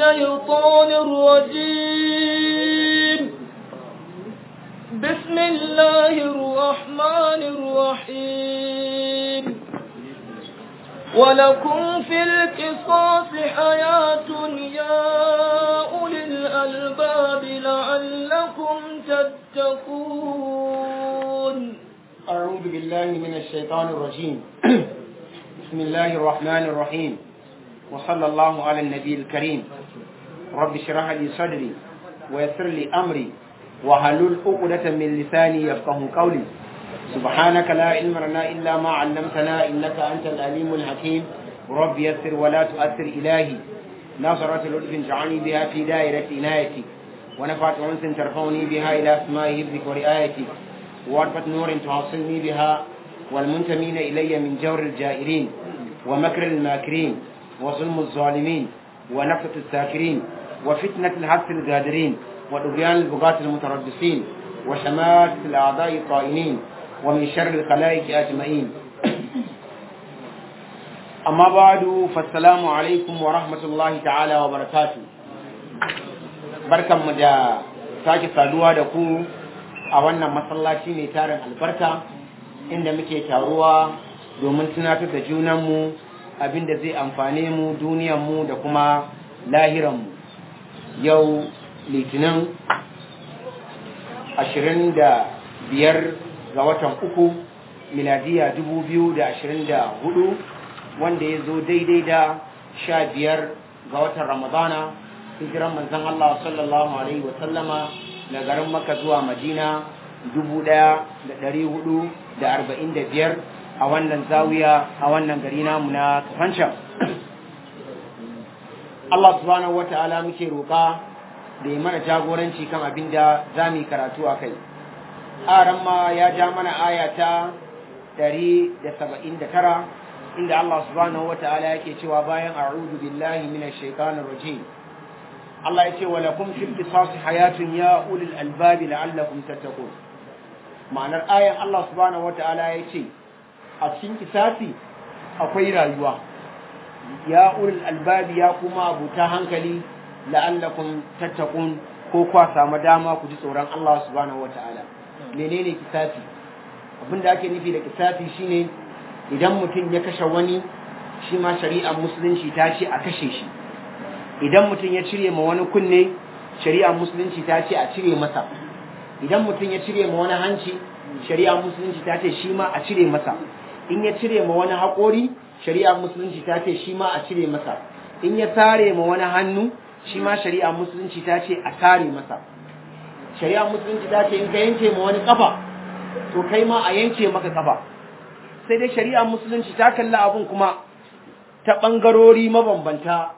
الشيطان الرجيم بسم الله الرحمن الرحيم ولكم في القصاص حياة يا أولي الألباب لعلكم تتقون أعوذ بالله من الشيطان الرجيم بسم الله الرحمن الرحيم وصلى الله على النبي الكريم رب اشرح لي صدري ويسر لي أمري وحلل عقدة من لساني يفقه قولي سبحانك لا علم لنا إلا ما علمتنا إنك أنت العليم الحكيم رب يسر ولا تؤثر إلهي ناصرة لطف جعلني بها في دائرة عنايتي ونفعت أنس ترفعني بها إلى أسماء حفظك ورعايتك وعرفة نور توصلني بها والمنتمين إلي من جور الجائرين ومكر الماكرين وظلم الظالمين ونفة الساكرين وفتنة الحبس الغادرين وطغيان البغاة المتربصين وشماتة الأعضاء الطائنين ومن شر الخلائق أجمعين أما بعد فالسلام عليكم ورحمة الله تعالى وبركاته بركة مدى sake saduwa da ku a wannan masallaci mai tarin albarka inda muke taruwa domin tunatar da junanmu abinda zai amfane mu duniyanmu da kuma lahiranmu yau litinin ashirin da biyar ga watan uku miladiya dubu biyu da ashirin da hudu wanda ya zo daidai da sha biyar ga watan ramadana hijiran manzon Allah sallallahu alaihi wasallama na garin maka zuwa madina dubu ɗaya da ɗari hudu da arba'in da biyar a wannan zawiya a wannan gari namu na kafancan Allah subhanahu wa ta'ala muke roƙa da ya mana jagoranci kan abin da za mu yi karatu a kai aran ma ya ja mana aya ta ɗari da saba'in da tara inda Allah subhanahu wa ta'ala yake cewa bayan a'udhu billahi minash shaitanir rajim Allah ya ce wa lakum fil qisas hayatun ya ulil albabi la'allakum tattaqun ma'anar ayan Allah subhanahu wata'ala ya ce a cikin kisasi akwai rayuwa ya ulil albabi ya kuma abuta hankali la'allakum tattaqun ko kwa samu dama ku ji tsoron Allah subhanahu wata'ala menene kisasi abin da ake nufi da kisasi shine idan mutum ya kashe wani shi ma shari'ar musulunci ta ce a kashe shi idan mutum ya cire ma wani kunne shari'a musulunci ta ce a cire masa idan mutum ya cire ma wani hanci shari'a musulunci ta ce shi ma a cire masa in ya cire ma wani haƙori shari'a musulunci ta ce shi ma a cire masa in ya sare ma wani hannu shi ma shari'a musulunci ta ce a sare masa shari'a musulunci ta ce in ka yanke ma wani kafa to kai ma a yanke maka kafa sai dai shari'a musulunci ta kalla abun kuma ta ɓangarori mabambanta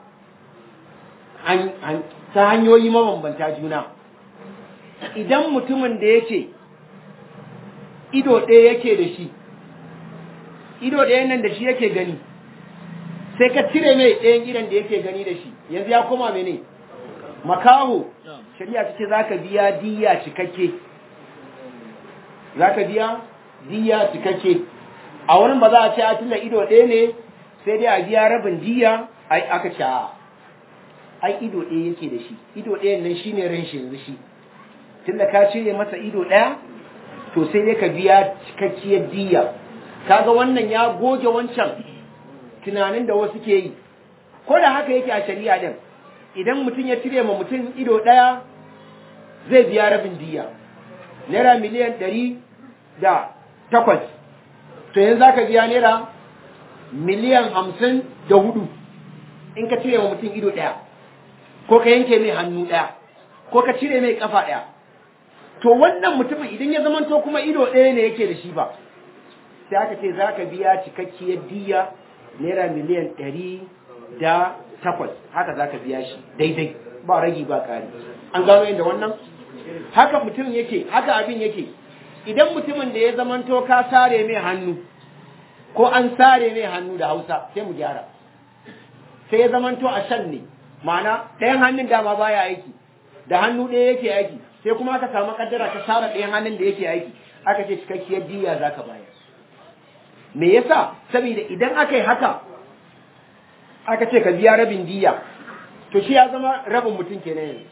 ta hanyoyi mabambanta juna idan mutumin da yake ido ɗaya yake da shi ido ɗaya nan da shi yake gani sai ka cire mai ɗayan idan da yake gani da shi yanzu ya koma mene makaho shari'a ta ce za ka biya diya cikakke za ka biya diya cikakke a wurin ba za a ce a tunda ido ɗaya ne sai dai a biya rabin diya ai aka ce ai ido ɗaya yake da shi ido ɗayan nan shine ran shi yanzu shi tunda ka cire masa ido ɗaya to sai dai ka biya cikakkiyar diya kaga wannan ya goge wancan tunanin da wasu ke yi ko da haka yake a shari'a din idan mutum ya cire ma mutum ido ɗaya zai biya rabin diya naira miliyan ɗari da takwas to yanzu za ka biya naira miliyan hamsin da hudu in ka cire ma mutum ido ɗaya ko ka yanke mai hannu ɗaya ko ka cire mai ƙafa ɗaya to wannan mutumin idan ya zamanto kuma ido ɗaya ne yake da shi ba sai aka ce za ka biya cikakkiyar diya naira miliyan ɗari da takwas haka za ka biya shi daidai ba ragi ba ƙari an gano inda wannan haka mutum yake haka abin yake idan mutumin da ya zamanto ka sare mai hannu ko an sare mai hannu da hausa sai mu gyara sai ya zamanto a shan ne ma'ana ɗayan hannun dama baya aiki da hannu ɗaya yake aiki sai kuma aka samu kaddara ta sare ɗayan hannun da yake aiki aka ce cikakkiyar diya za ka bayar me yasa saboda idan aka yi haka aka ce ka biya rabin diya to shi ya zama rabin mutum kenan yanzu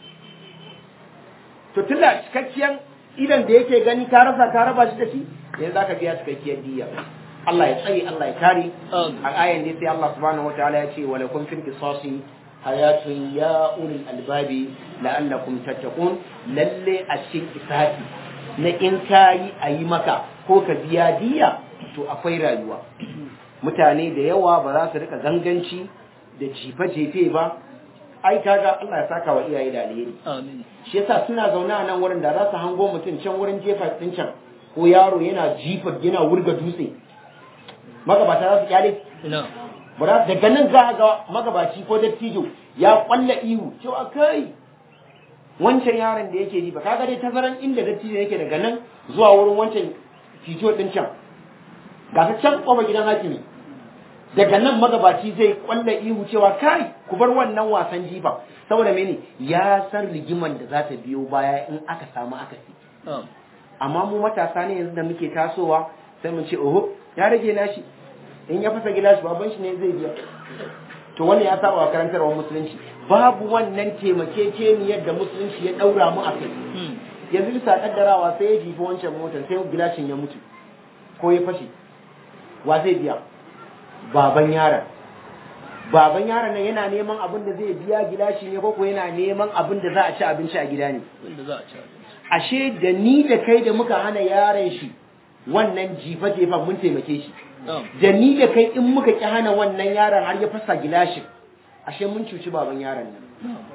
to tunda cikakken idan da yake gani ka rasa ka raba shi da shi yanzu zaka biya cikakkiyar diya Allah ya tsare Allah ya kare a ayan ne sai Allah subhanahu wataala ya ce wala kun fil qisasi hayatun ya ulil albabi la'allakum tattaqun lalle a cikin kisasi na in kayi a yi maka ko ka biya diya to akwai rayuwa mutane da yawa ba za su rika ganganci da jife-jefe ba ai kaga Allah ya saka wa iyaye da alheri Amin. shi yasa suna zaune a nan wurin da za su hango mutum can wurin jefa din can ko yaro yana jifa yana wurga dutse magabata za su kyale Ina. bara daga nan za a ga magabaci ko dattijo ya kwalla ihu cewa kai wancan yaron da yake jifa kaga dai tazaran inda dattijo yake daga nan zuwa wurin wancan tijo din can ga ta can kofar gidan hakimi daga nan magabaci zai kwalla ihu cewa kai ku bar wannan wasan jifa saboda mene ya san rigiman da za ta biyo baya in aka samu akasi Am. amma mu matasa ne yanzu da muke tasowa sai mu ce oho ya rage nashi in ya fasa gilashi baban shi ne zai biya to wannan ya saba wa karantarwar musulunci babu wannan taimakekeniyar da musulunci ya daura mu a kai Hmm. yanzu bisa kaddarawa sai ya jifi wancan motar sai gilashin ya mutu ko ya fashe wa zai biya baban yaron baban yaron nan yana neman abin da zai biya gilashi ne ko ko yana neman abin da za a ci abinci a gida ne Wanda za a ci abinci. ashe da ni da kai da muka hana yaron shi wannan jifa-jifan mun taimake shi Am. da ni da kai in muka ki hana wannan yaron har ya fasa gilashin ashe mun cuci baban yaron nan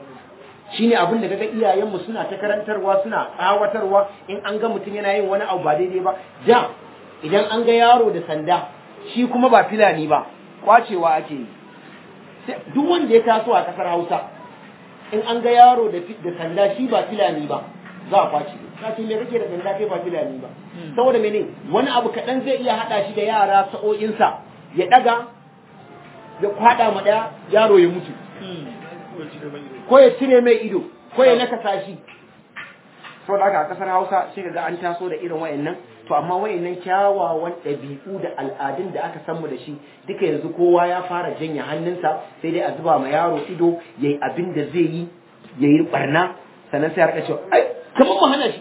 shine abin da kaga iyayenmu suna ta karantarwa suna tsawatarwa in an ga mutum yana yin wani abu ba daidai ba da idan an ga yaro da sanda shi kuma ba filani ba kwacewa ake yi Sai- duk wanda ya taso a kasar Hausa in an ga yaro da fi- da sanda shi ba filani ba za a kwace ka ce me kake da sanda kai ba filani ba Hmm. saboda mene wani abu kaɗan zai iya haɗa shi da yara sa'o'insa ya ɗaga ya kwaɗa ma ɗaya yaro ya mutu Hmm. ko ya cire mai ido ko ya nakasa shi saboda haka a kasar Hausa sai ga an taso da irin wayannan to amma wayannan kyawawan ɗabi'u da al'adun da aka san mu da shi duka yanzu kowa ya fara janye hannunsa sai dai a zuba ma yaro ido yayi abin da zai yi yayi barna sannan sai ya rika cewa ai kamar mu hana shi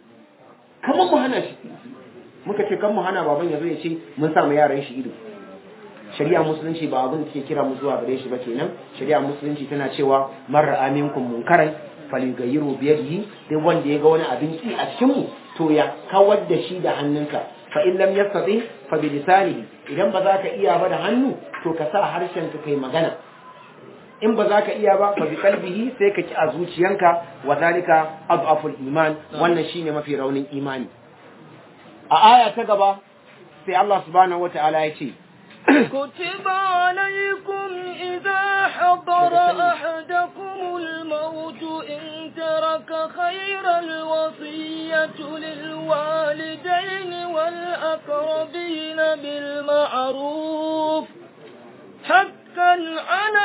kamar mu hana shi muka ce kan mu hana baban yazo ya ce mun sa mu yaran shi ido shari'a musulunci ba abin da ke kira mu zuwa gare shi ba kenan shari'a musulunci tana cewa marar aminkum munkaran faligayyiru biyadihi duk wanda ya ga wani abin ki a cikin mu to ya kawar da shi da hannunka fa in lam yastati fa bi lisanihi idan ba za ka iya ba da hannu to ka sa harshen ka kai magana in ba za ka iya ba fa bi qalbihi sai ka ki a zuciyanka wa zalika adhaful iman wannan shine mafi raunin imani a aya ta gaba sai Allah subhanahu wataala ya ce كتب عليكم إذا حضر أحدكم الموت إن ترك خيرا الوصية للوالدين والأقربين بالمعروف حقا على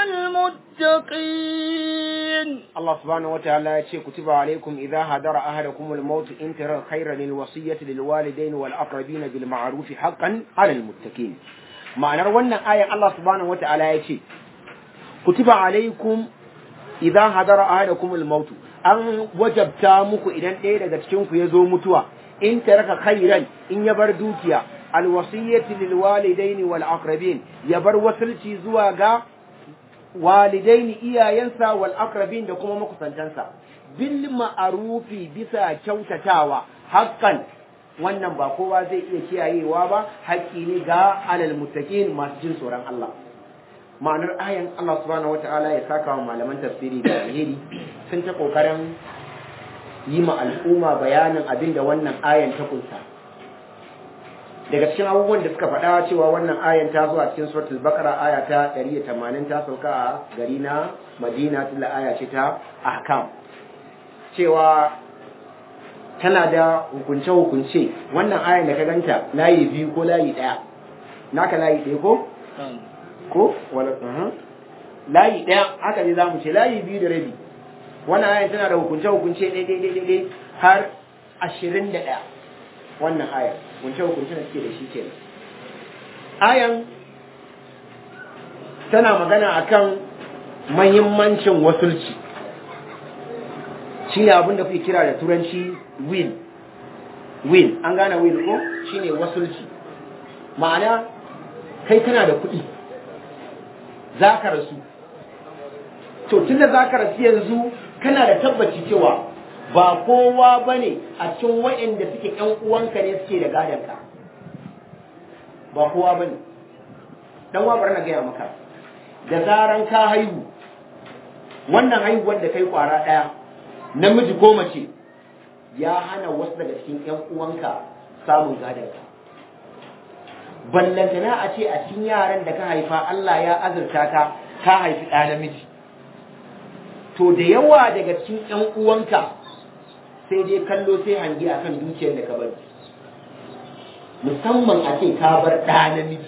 المتقين Allah subhanahu wa ta'ala ya ce kutiba alaikum idza hadara ahadakum al-maut in tara khayran lil wasiyyati lil walidayn wal aqrabin bil ma'ruf haqqan 'ala al muttaqin ma'anar wannan ayan Allah subhanahu wa ta'ala ya ce kutiba alaikum idza hadara ahadakum al-maut an wajabta muku idan ɗaya daga cikin ku ya zo mutuwa in taraka khayran in ya bar dukiya al wasiyyati lil walidayn wal aqrabin ya bar wasilci zuwa ga walidaini iyayensa wal aqrabin da kuma makusantansa bil ma'rufi bisa kyautatawa haqqan wannan ba kowa zai iya kiyayewa ba haƙƙi ne ga alal muttaqin masu jin tsoron Allah ma'anar ayan Allah subhanahu wata'ala ya saka wa malaman tafsiri da alheri sun ta kokarin yi ma al'umma bayanin abin da wannan ayan ta kunsa daga cikin abubuwan da suka faɗa cewa wannan ayan ta zo a cikin suratul baqara aya ta 180 ta sauka a gari na Madina tilla aya ce ta ahkam cewa tana da hukunce hukunce wannan ayan da ka ganta layi biyu ko layi ɗaya naka layi ɗaya ko ko wala uh layi ɗaya haka ne zamu ce layi biyu da rabi wannan ayan tana da hukunce hukunce ɗaya ɗaya ɗaya ɗaya har ashirin da ɗaya wannan ayan hukunce hukunce da suke da shi kenan ayan tana magana akan mahimmancin wasulci shi ne abinda kuke kira da turanci will will an gane will ko shi ne wasulci ma'ana kai kana da kuɗi za ka rasu to tun da za ka rasu yanzu kana da tabbaci cewa ba kowa ba ne a cikin waɗanda suke ‘yan uwanka ne suke da gadonka ba kowa ba ne ɗan wabar na gaya maka da zaran ka haihu wannan haihuwar da kai kwara ɗaya namiji ko mace ya hana wasu daga cikin ‘yan uwanka samun gadonka ballantana a ce a cikin yaran da ka haifa Allah ya azurta ka ka haifi ɗa namiji to da yawa daga cikin ‘yan uwanka sai dai kallo sai hangi akan dukiyar da ka bari musamman a ce ka bar ɗa namiji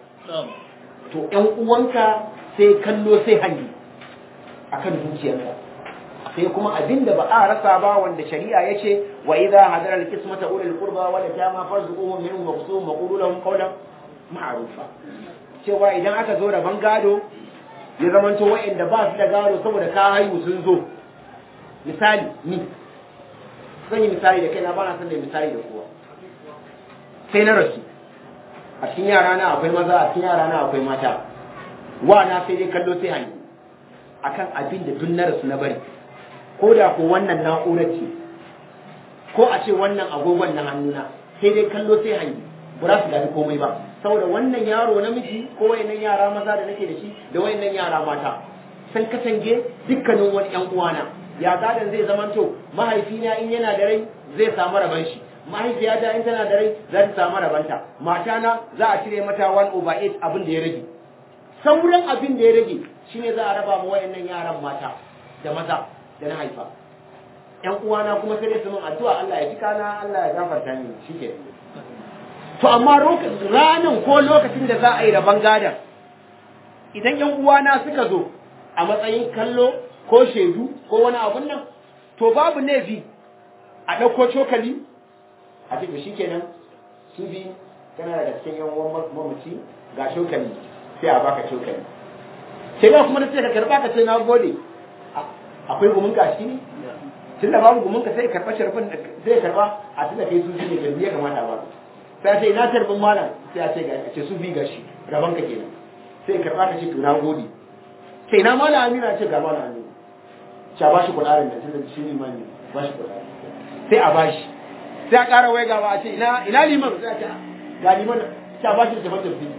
to ‘yan uwanka sai kallo sai hangi akan dukiyarka sai kuma abin da ba a rasa ba wanda shari'a ya ce wa idza hadara al-qismata ulul qurba wal yatama farzuquhum minhum wa qusuhum wa qulu lahum qawlan ma'rufa cewa idan aka zo da gado ya zamanto wa'anda ba su da gado saboda ka haihu sun zo misali ni zan yi misali da kaina ba na san da misali da kowa sai na rasu a cikin yara na akwai maza a cikin yara na akwai mata wa na sai dai kallo sai hanyi akan abin da duk na rasu na bari ko da ko wannan na'urar ce ko a ce wannan agogon na hannuna sai dai kallo sai hanyi ba za su gani komai ba saboda wannan yaro namiji ko wayannan yara maza da nake da shi da wayannan yara mata san katange dukkanin wani yan uwana ya gadan zai zamanto mahaifina in yana da rai zai samu raban shi mahaifiyata in tana da rai za ta samu rabanta matana za a cire mata 1 over 8 abin da ya rage sauran abin da ya rage shine za a raba mu wayannan yaran mata da maza da na haifa ƴan uwana kuma sai dai su min addu'a Allah ya ji kana Allah ya gafarta ni shike to amma ranan ko lokacin da za a yi raban gadan idan ƴan uwana suka zo a matsayin kallo ko shaidu ko wani abun nan to babu laifi a ɗauko cokali a ce shi kenan su bi kana daga cikin yan uwan mamaci ga cokali sai a baka cokali sai ba kuma na ce ka karba ka ce na gode akwai gumin ka shi ne tun da babu gumin ka sai karba sharfin sai karba a tunda kai su ne bai ya kamata ba sai sai na tarbin malam sai a ce ga ce su bi gashi raban ka kenan sai karba ka ce to na gode sai na malam amina ce ga malam amina sha ba shi kudarin da tun da shi ne mani ba shi kudarin sai a bashi sai a ƙara wai gaba a ce ina ina liman sai a ce ga liman sha ba shi da tafatar fi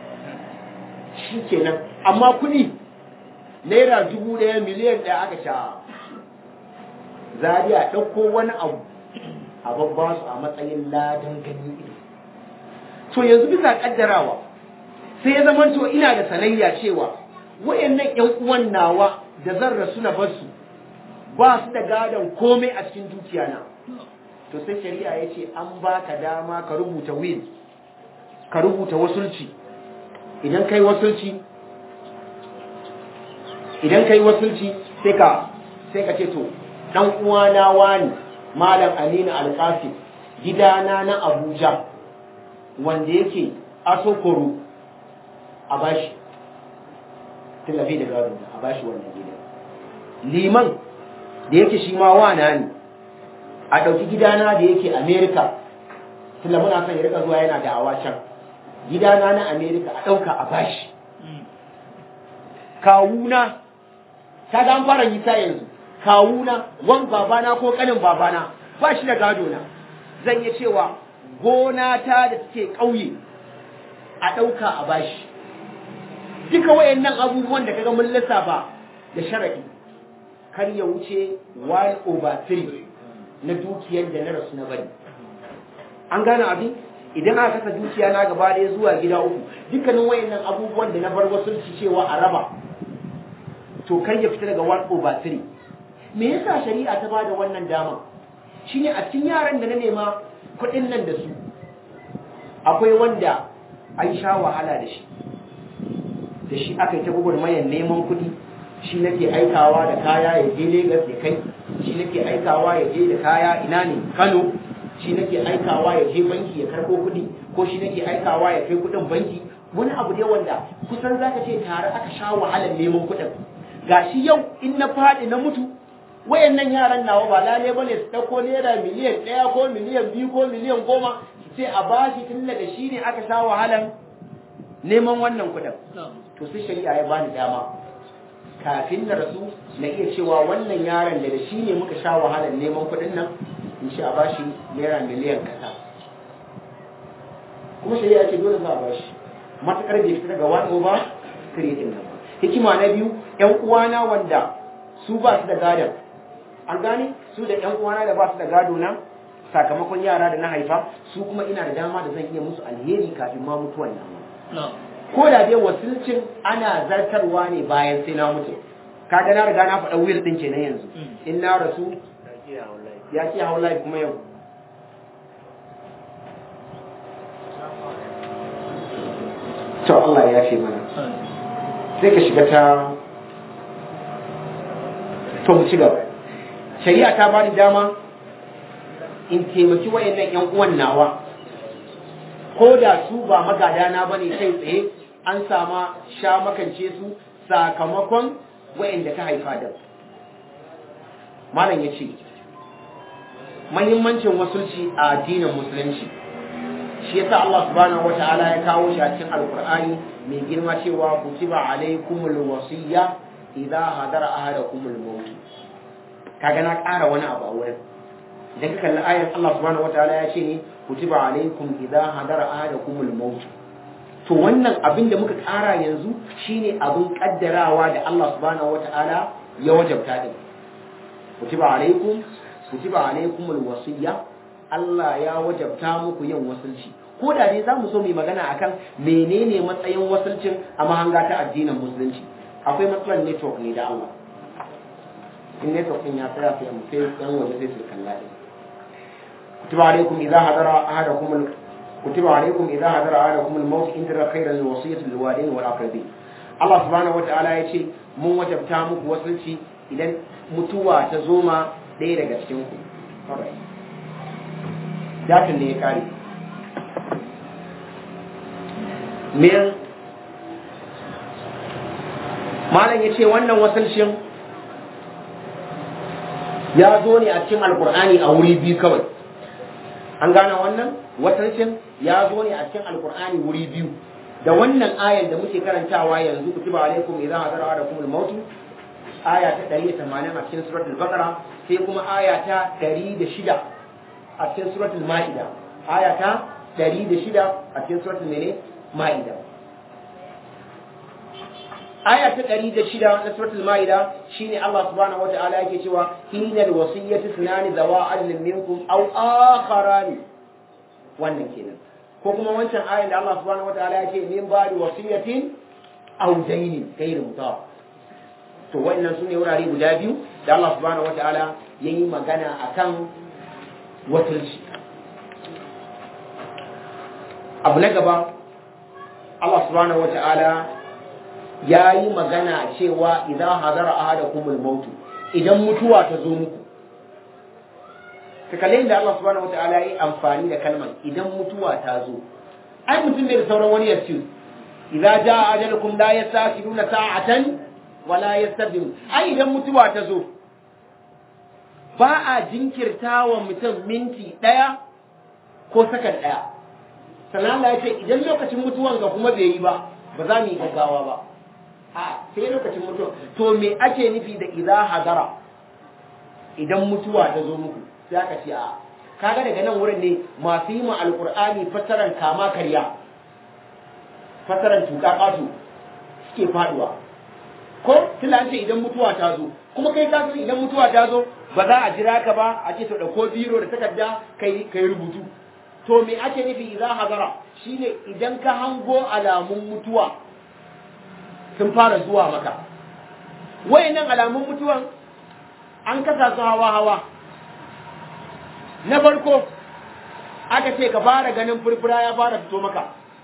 shi kenan amma kuɗi naira dubu ɗaya miliyan ɗaya aka sha zariya ɗauko wani abu a babba su a matsayin ladan gani ido to yanzu bisa ƙaddarawa sai ya zama to ina da sanayya cewa wayannan ƴan uwan nawa da zan rasu na bar su ba su da gadon komai a cikin dukiya na to sai shari'a ya ce an ba ka dama ka rubuta will ka rubuta wasulci idan kai wasulci idan kai wasulci sai ka sai ka ce to dan uwana wani malam Aminu Alqasim gidana na Abuja wanda yake asokoro a bashi tilafi da gado a bashi wannan gidan liman da yake shi ma wana ne a ɗauki gidana da yake Amerika tunda muna son ya rika zuwa yana da awa can gidana na Amerika a ɗauka a bashi kawuna ta ga an fara yi ta yanzu kawuna wan babana ko kanin babana ba shi da gado na zan yi cewa gona ta da take ƙauye a ɗauka a bashi duka wayannan abubuwan da kaga mun lissafa da sharadi kar ya wuce 1 over 3 na dukiyar da na rasu na bari an gane abin idan aka kasa dukiya na gaba ɗaya zuwa gida uku dukkanin wayannan abubuwan da na bar wasu ci cewa a raba to kar ya fita daga 1 over 3 me yasa shari'a ta bada wannan dama shine a cikin yaran da na nema kuɗin nan da su akwai wanda an sha wahala da shi da shi aka yi ta mayan neman kuɗi shi nake aikawa da kaya ya je Legas ya kai shi nake aikawa ya je da kaya ina ne Kano shi nake aikawa ya je banki ya karɓo kuɗi ko shi nake aikawa ya kai kuɗin banki wani abu ne wanda kusan zaka ce tare aka sha wahalar neman kuɗin gashi yau in na faɗi na mutu wayannan yaran nawa ba lale bane su ɗauko naira miliyan ɗaya ko miliyan biyu ko miliyan goma sai a bashi tun da shi ne aka sha wahalan neman wannan kuɗin to sai shari'a ya bani dama kafin na rasu na iya cewa wannan yaron da da shi ne muka sha wahalar neman kuɗin nan in sha a bashi naira miliyan kaza kuma shari'a ce dole za a bashi matakar bai fita daga wani over three din nan hikima na biyu yan uwana wanda su ba su da gadon an gane su da yan uwana da ba su da gado na sakamakon yara da na haifa su kuma ina da dama da zan iya musu alheri kafin ma mutuwan nan ko da dai wasilcin ana zartarwa ne bayan sai na mutu kaga na riga na faɗa wuyar ɗin kenan yanzu in na rasu ya ce hau lafi kuma yau to Allah ya ce mana sai ka shiga ta to mu ci gaba shari'a ta bani dama in taimaki wayannan yan uwan nawa ko da su ba magadana bane kai tsaye an sama sha makance su sakamakon wayanda ka haifa da malam yace muhimmancin wasulci a addinin musulunci shi yasa Allah subhanahu wataala ya kawo shi a cikin alqur'ani mai girma cewa kutiba alaikumul wasiyya idza hadara ahadakumul maut kaga na ƙara wani abu a wurin idan ka kalli ayar Allah subhanahu wataala ya ce ne kutiba alaikum idza hadara ahadakumul maut to wannan abin da muka ƙara yanzu shine abin kaddarawa da Allah subhanahu wataala ya wajabta din kutiba alaikum kutiba alaikumul wasiyya Allah ya wajabta muku yin wasulci ko da dai zamu so mu magana akan menene matsayin wasulcin a mahanga ta addinin musulunci akwai matsalar network ne da Allah in network din ya tsaya sai mu sai yan waje sai su kalla din kutiba alaikum idza hadara ahadakum al kutiba alaikum idza hadara ahadakum al maut in tara khayran al wasiyatu lil walidain wal aqrabin Allah subhanahu wataala ya ce mun wajabta muku wasulci idan mutuwa ta zo ma ɗaya daga cikin ku datin da ya kare men malam ya ce wannan wasalshin ya zo ne a cikin alkur'ani a wuri biyu kawai an gane wannan wasalshin ya zo ne a cikin alkur'ani wuri biyu da wannan ayan da muke karantawa yanzu kutiba alaikum idan hadara da kumul mautu aya ta 180 a cikin suratul baqara sai kuma aya ta 106 a cikin suratul ma'ida aya ta 106 a cikin suratul mene ma'ida aya ta 106 na suratul ma'ida shine Allah subhanahu wata'ala yake cewa hinal wasiyyatu sunani zawa adlin minkum aw akharani wannan kenan ko kuma wancan ayan da Allah subhanahu wata'ala yake min ba'di wasiyatin aw daynin ghayr mutawaf to wannan sune wurare guda biyu da Allah subhanahu wata'ala yayi magana akan wasulci abu na gaba Allah subhanahu wata'ala ya yi magana cewa idan hazara ahadakumul mautu idan mutuwa ta zo muku kakalai da Allah subhanahu wata'ala ya yi amfani da kalmar idan mutuwa ta zo ai mutum bai da sauran wani yasu idza jaa ajalukum la yastaqiluna sa'atan wala yastaqdimu ai idan mutuwa ta zo ba a jinkirta wa mutum minti ɗaya ko sakan ɗaya sannan Allah ya ce idan lokacin mutuwan ga kuma bai yi ba ba za mu yi gaggawa ba a sai lokacin mutuwa to me ake nufi da idza hadara idan mutuwa ta zo muku sai aka ce a kaga daga nan wurin ne masu yi ma alqur'ani fasaran kama karya fasaran tuka kasu suke faduwa ko tilla ce idan mutuwa ta zo kuma kai ka san idan mutuwa ta zo ba za a jira ka ba a ce to dauko biro da takarda kai kai rubutu to me ake nufi idan hazara shine idan ka hango alamun mutuwa sun fara zuwa maka wayannan alamun mutuwan an kasa su hawa hawa na farko aka ce ka fara ganin furfura ya fara fito maka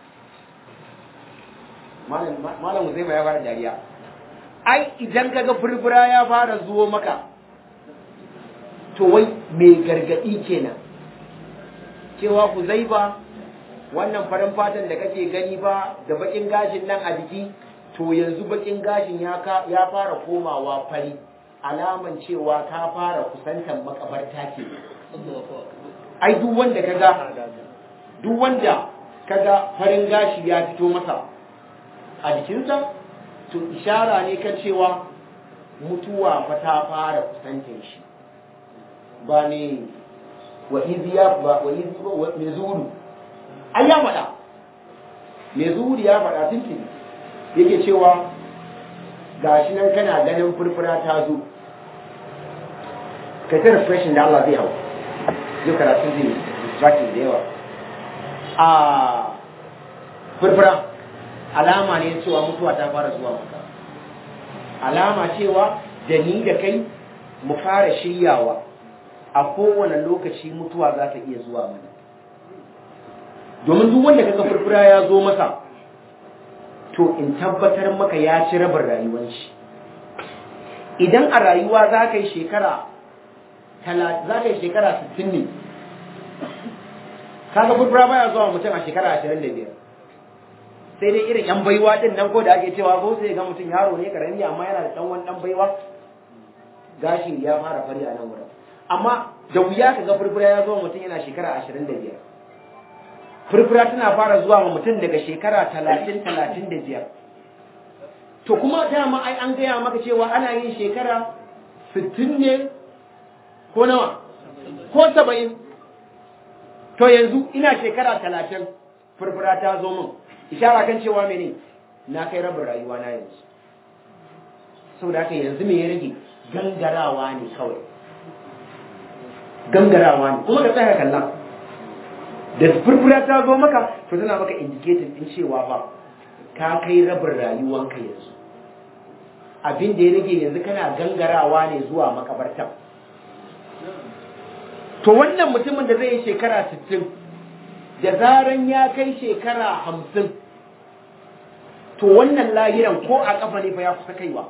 malam malam zai ya fara dariya ai idan kaga furfura ya fara zuwo maka to wai mai gargadi kenan cewa ku zai ba wannan farin fatan da kake gani ba da bakin gashin nan a jiki to yanzu bakin gashin ya ya fara komawa fari alaman cewa ka fara kusantar makabarta ke ai duk wanda kaga duk wanda kaga farin gashi ya fito masa a jikinsa to ishara ne kan cewa mutuwa fa ta fara kusantar shi ba ne wa iziya ba wa izi ba me zuru ai ya faɗa me zuru ya faɗa tuntuni yake cewa gashi nan kana ganin furfura ta zo ka ta refreshin da Allah zai hau yau karatu zai distracting da yawa a furfura alama ne cewa mutuwa ta fara zuwa maka alama cewa da ni da kai mu fara shiryawa a kowane lokaci mutuwa za ta iya zuwa mana domin duk wanda kaga furfura ya zo masa to in tabbatar maka ya ci rabin rayuwar shi idan a rayuwa za ka yi shekara za ka yi shekara 60 ne kaga furfura baya zuwa mutum a shekara 25 sai dai irin yan baiwa din nan ko da ake cewa ko sai ga mutum yaro ne karami amma yana da dan wani dan baiwa gashi ya fara fari a nan wurin amma da wuya ka ga furfura ya zo mutum yana shekara 25 furfura tana fara zuwa wa mutum daga shekara 30 35 to kuma dama ai an gaya maka cewa ana yin shekara 60 ne ko nawa ko 70 to yanzu ina shekara 30 furfura ta zo min ishara kan cewa mene na kai rabin rayuwa na yanzu saboda haka yanzu me ya rage gangarawa ne kawai gangarawa ne kuma ka tsaya kalla da furfura ta zo maka to tana maka indicator din cewa ba ka kai rabin rayuwanka yanzu abin da ya rage yanzu kana gangarawa ne zuwa makabarta to wannan mutumin da zai yi shekara 60 da zaran ya kai shekara 50 to wannan lahiran ko a kafa ne fa ya kusa kaiwa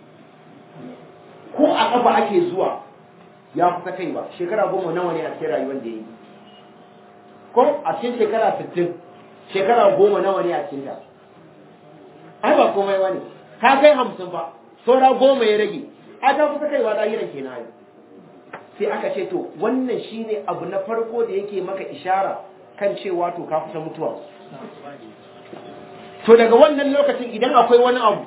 ko a kafa ake zuwa ya kusa kaiwa shekara goma nawa ne a cikin rayuwar da ya yi ko a cikin shekara 60 shekara goma nawa ne a cikin ta ai ba komai wani ka kai hamsin ba saura goma ya rage a ta kusa kaiwa lahiran kenan sai aka ce to wannan shine abu na farko da yake maka ishara kan cewa to ka kusa mutuwa to daga wannan lokacin idan akwai wani abu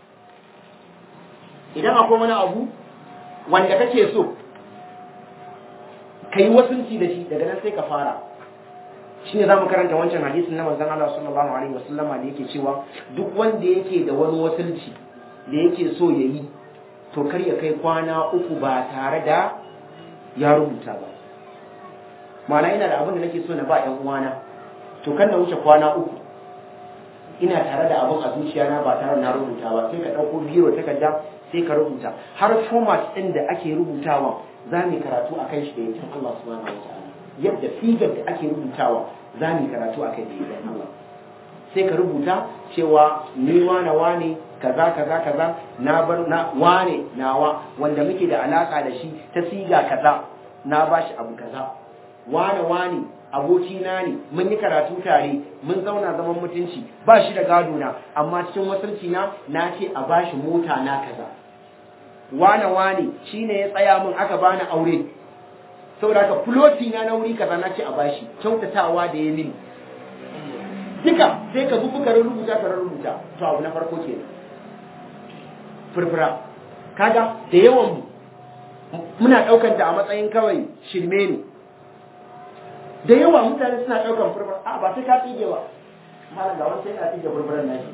idan akwai wani abu wanda kake so ka yi wasunci da shi daga nan sai ka fara shi ne za mu karanta wancan hadisin na manzon Allah sallallahu alaihi wasallama da yake cewa duk wanda yake da wani wasunci da yake so ya yi to kar ya kai kwana uku ba tare da ya rubuta ba ma'ana ina da abin da nake so na ba 'yan uwana to kan na wuce kwana uku ina tare da abin a zuciya na ba tare na rubuta ba sai ka ɗauko biro takarda sai ka rubuta har format ɗin da ake rubutawa za mu karatu a kan shi da yankin Allah subhanahu wa ta'ala yadda figar da ake rubutawa za mu karatu a kai da yankin Allah sai ka rubuta cewa ni wane wane kaza kaza kaza na bar na wane nawa wanda muke da alaka da shi ta siga kaza na bashi abu kaza wane wane abokina ne mun yi karatu tare mun zauna zaman mutunci ba shi da gado na amma cikin wasanci na na ce a bashi mota na kaza wane wane shine ya tsaya min aka bani aure saboda haka floti na na wuri kaza na ce a bashi kyautatawa da ya mini duka sai ka zubu ka rubuta ka rubuta to abu na farko ke furfura kaga da yawan mu muna daukar ta a matsayin kawai shirme ne da yawa mutane suna ɗaukar furfura a ba sai ka tsige ba malam ga wani sai ka tsige furfuran nan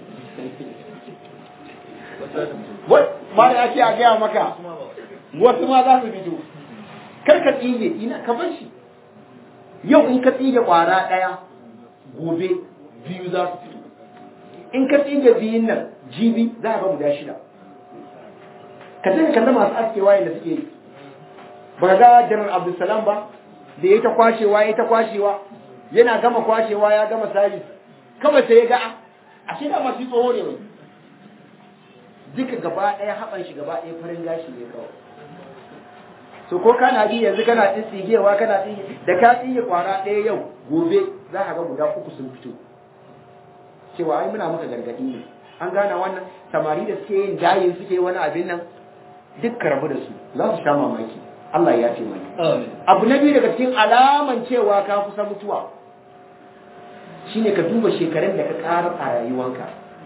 wai ma da ake a gaya maka wasu ma za su fito kar ka tsige ina ka bar shi yau in ka tsige ƙwara ɗaya gobe biyu za su fito in ka tsige biyun nan jibi za a ga guda shida ka sai ka kalli masu askewa yadda suke yi ba ga janar abdulsalam ba da ya ta kwashewa ya ta kwashewa yana gama kwashewa ya gama sabis kawai sai ya ga a shi da masu tsoho ne mai duka gaba ɗaya haɓan shi gaba ɗaya farin gashi ne kawai so ko kana bi yanzu kana tsigewa kana tsige da ka tsige kwara ɗaya yau gobe za ka ga guda uku sun fito cewa ai muna maka gargaɗi ne an gana wannan samari da suke yin dayin suke wani abin nan duk ka rabu da su za su sha mamaki Allah ya ce mai abu na biyu daga cikin alaman cewa ka kusa mutuwa shine ka duba shekarun da ka ƙara a rayuwanka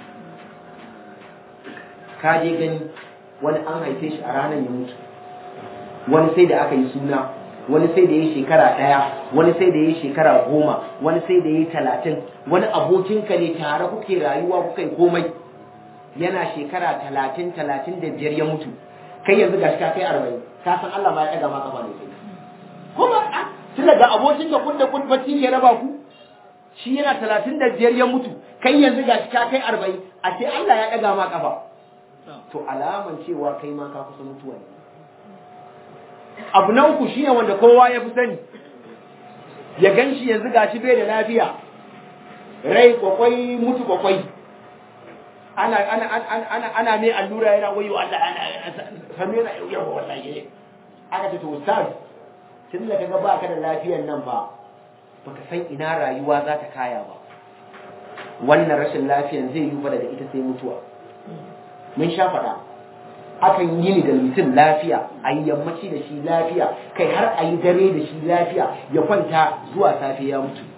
ka je gani wani an haife shi a ranar ya mutu wani sai da aka yi suna wani sai da ya yi shekara ɗaya wani sai da ya yi shekara goma wani sai da ya yi talatin wani abokinka ne tare kuke rayuwa kuka yi komai yana shekara talatin talatin da biyar ya mutu kai yanzu gashi ka kai arba'in ka san Allah ma ya ɗaga ma kafa ne kai kuma tun daga abokin da kun da kun bacci ke raba ku shi yana talatin da biyar ya mutu kai yanzu gashi ka kai arba'in a ce Allah ya ɗaga ma kafa to alaman cewa kai ma ka kusa mutuwa ne abu na uku shine wanda kowa ya fi sani ya gan shi yanzu gashi bai da lafiya rai kwakwai mutu kwakwai ana ana ana ana ana mai allura yana wayo Allah ana sanu yana yawa wallahi aka ce to ustaz tun da kaga baka da lafiyar nan ba baka san ina rayuwa za ta kaya ba wannan rashin lafiyar zai yi fa daga ita sai mutuwa mun sha faɗa akan yi ni da mutum lafiya a yi yammaci da shi lafiya kai har a yi dare da shi lafiya ya kwanta zuwa safe ya mutu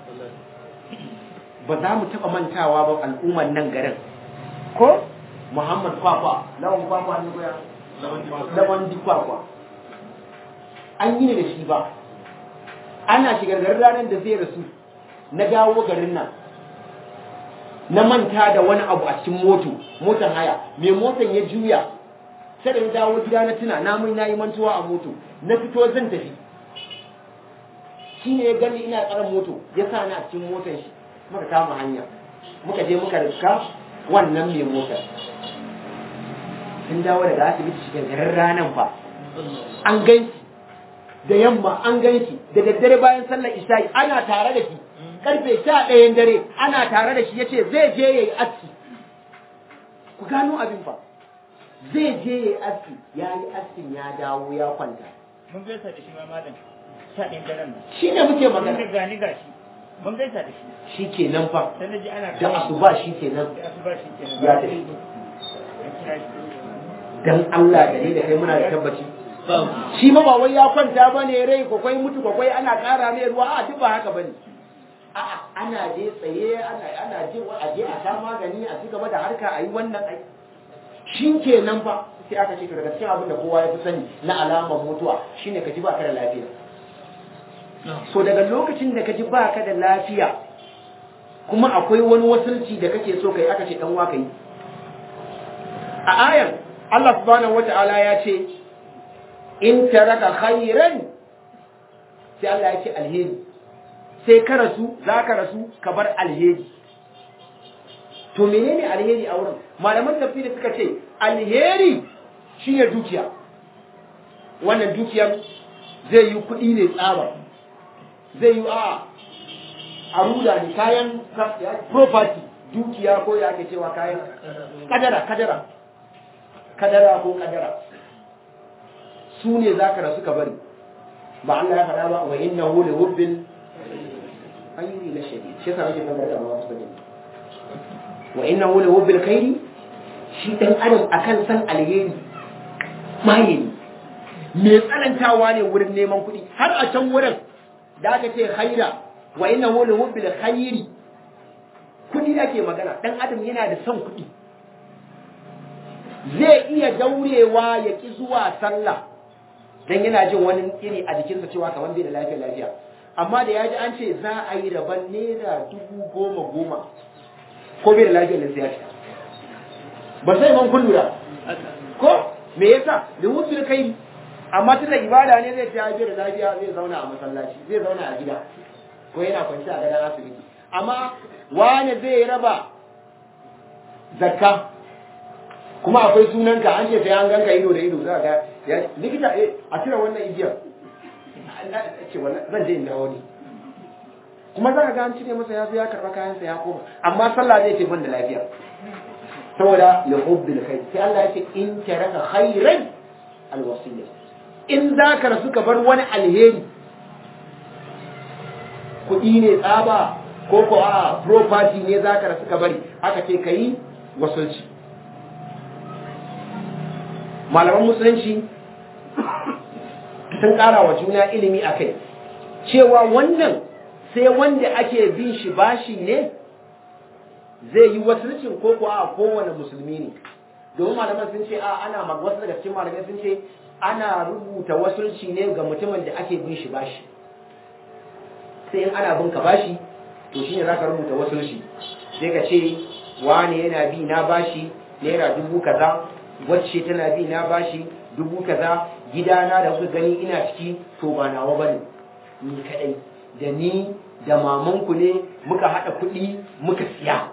ba za mu taɓa mantawa ba al'ummar nan garin ko muhammad kwakwa lawan kwakwa ne goya lawan di kwakwa an yi ni da shi ba ana shigar ranar da zai rasu na dawo garin nan na manta da wani abu a cikin moto motan haya mai motan ya juya sai da ya dawo gida na tuna na mai nayi mantuwa a moto na fito zan tafi shine ya gani ina tsaron moto ya sa ni a cikin motan shi muka kama hanya muka je muka rika wannan mai motar sun dawo daga asibiti shi garin ranan fa an ganshi da yamma an ganshi da daddare bayan sallar isha'i ana tare da shi karfe sha ɗayan dare ana tare da shi ya ce zai je ya yi aski ku gano abin fa zai je ya yi aski ya yi askin ya dawo ya kwanta mun gaisa da shi ma malam sha ɗayan daren nan shi ne muke mun magana ga gani gashi mun gaisa da shi shi ke nan fa sai na ji ana da asuba shi ke nan da asuba shi kenan Ya tafi. An kira shi dan Allah da ni da kai muna da tabbaci shi ma ba wai ya kwanta ba ne rai kwakwai mutu kwakwai ana ƙara mai ruwa a duk ba haka ba ne a'a ana je tsaye ana ana je a je a sha magani a ci gaba da harka a yi wannan ai shi ke nan fa sai aka ce to daga cikin abin da kowa ya fi sani na alamar mutuwa shine ka ji ba ka da lafiya so daga lokacin da ka ji ba ka da lafiya kuma akwai wani wasulci da kake so kai aka ce dan wa kai a ayan Allah subhanahu wata'ala ya ce in taraka khairan sai Allah ya ce alheri sai ka rasu za ka rasu ka bar alheri to menene alheri a wurin malaman tafsiri suka ce alheri shine dukiya wannan dukiyar zai yi kuɗi ne tsaba zai yi a aruda ne kayan property dukiya ko ya ake cewa kayan kadara kadara kadara ko kadara su ne za ka rasu ka bari ba Allah ya faɗa ba wa inna hu li hubbil khayri la shadid shi yasa nake magana da Allah su wa inna hu li hubbil khayri shi dan adam akan san alheri maye ne me tsanantawa ne wurin neman kuɗi har a can wurin da aka ce khaira wa inna hu li hubbil khayri kuɗi ake magana dan adam yana da son kuɗi zai iya daurewa ya ki zuwa sallah dan yana jin wani iri a jikinsa cewa kamar bai da lafiya lafiya amma da ya ji an ce za a yi rabon naira dubu goma goma ko bai da lafiya da sai ya ci ba sai man kun lura ko me yasa da wuce kai amma tunda ibada ne zai ta bai da lafiya zai zauna a masallaci zai zauna a gida ko yana kwanci a gadon asibiti amma wani zai raba zakka kuma akwai sunanka an ce sai an ganka ido da ido za ga ya likita eh a cire wannan igiyar ce wannan zan je in dawo ne kuma za ka ga an cire masa ya zo ya karɓa kayansa ya koma amma sallah zai ce ban da lafiya saboda ya hubbil khair sai Allah ya ce in taraka khairan alwasiyya in za ka rasu ka bar wani alheri kuɗi ne tsaba ko ko a property ne za ka rasu ka bari aka ce ka yi wasulci malaman musulunci sun ƙara wa juna ilimi a kai cewa wannan sai wanda ake bin shi bashi ne zai yi wasulcin ko kuwa a kowane musulmi ne domin malaman sun ce a ana wasu daga cikin malamai sun ce ana rubuta wasulci ne ga mutumin da ake bin shi bashi sai in ana bin ka bashi to shine zaka rubuta wasulci sai ka ce wane yana bi na bashi naira dubu kaza wacce tana bi na bashi dubu kaza gidana da kuka gani ina ciki to ba nawa bane ni kadai da ni da mamanku ne muka hada kuɗi muka siya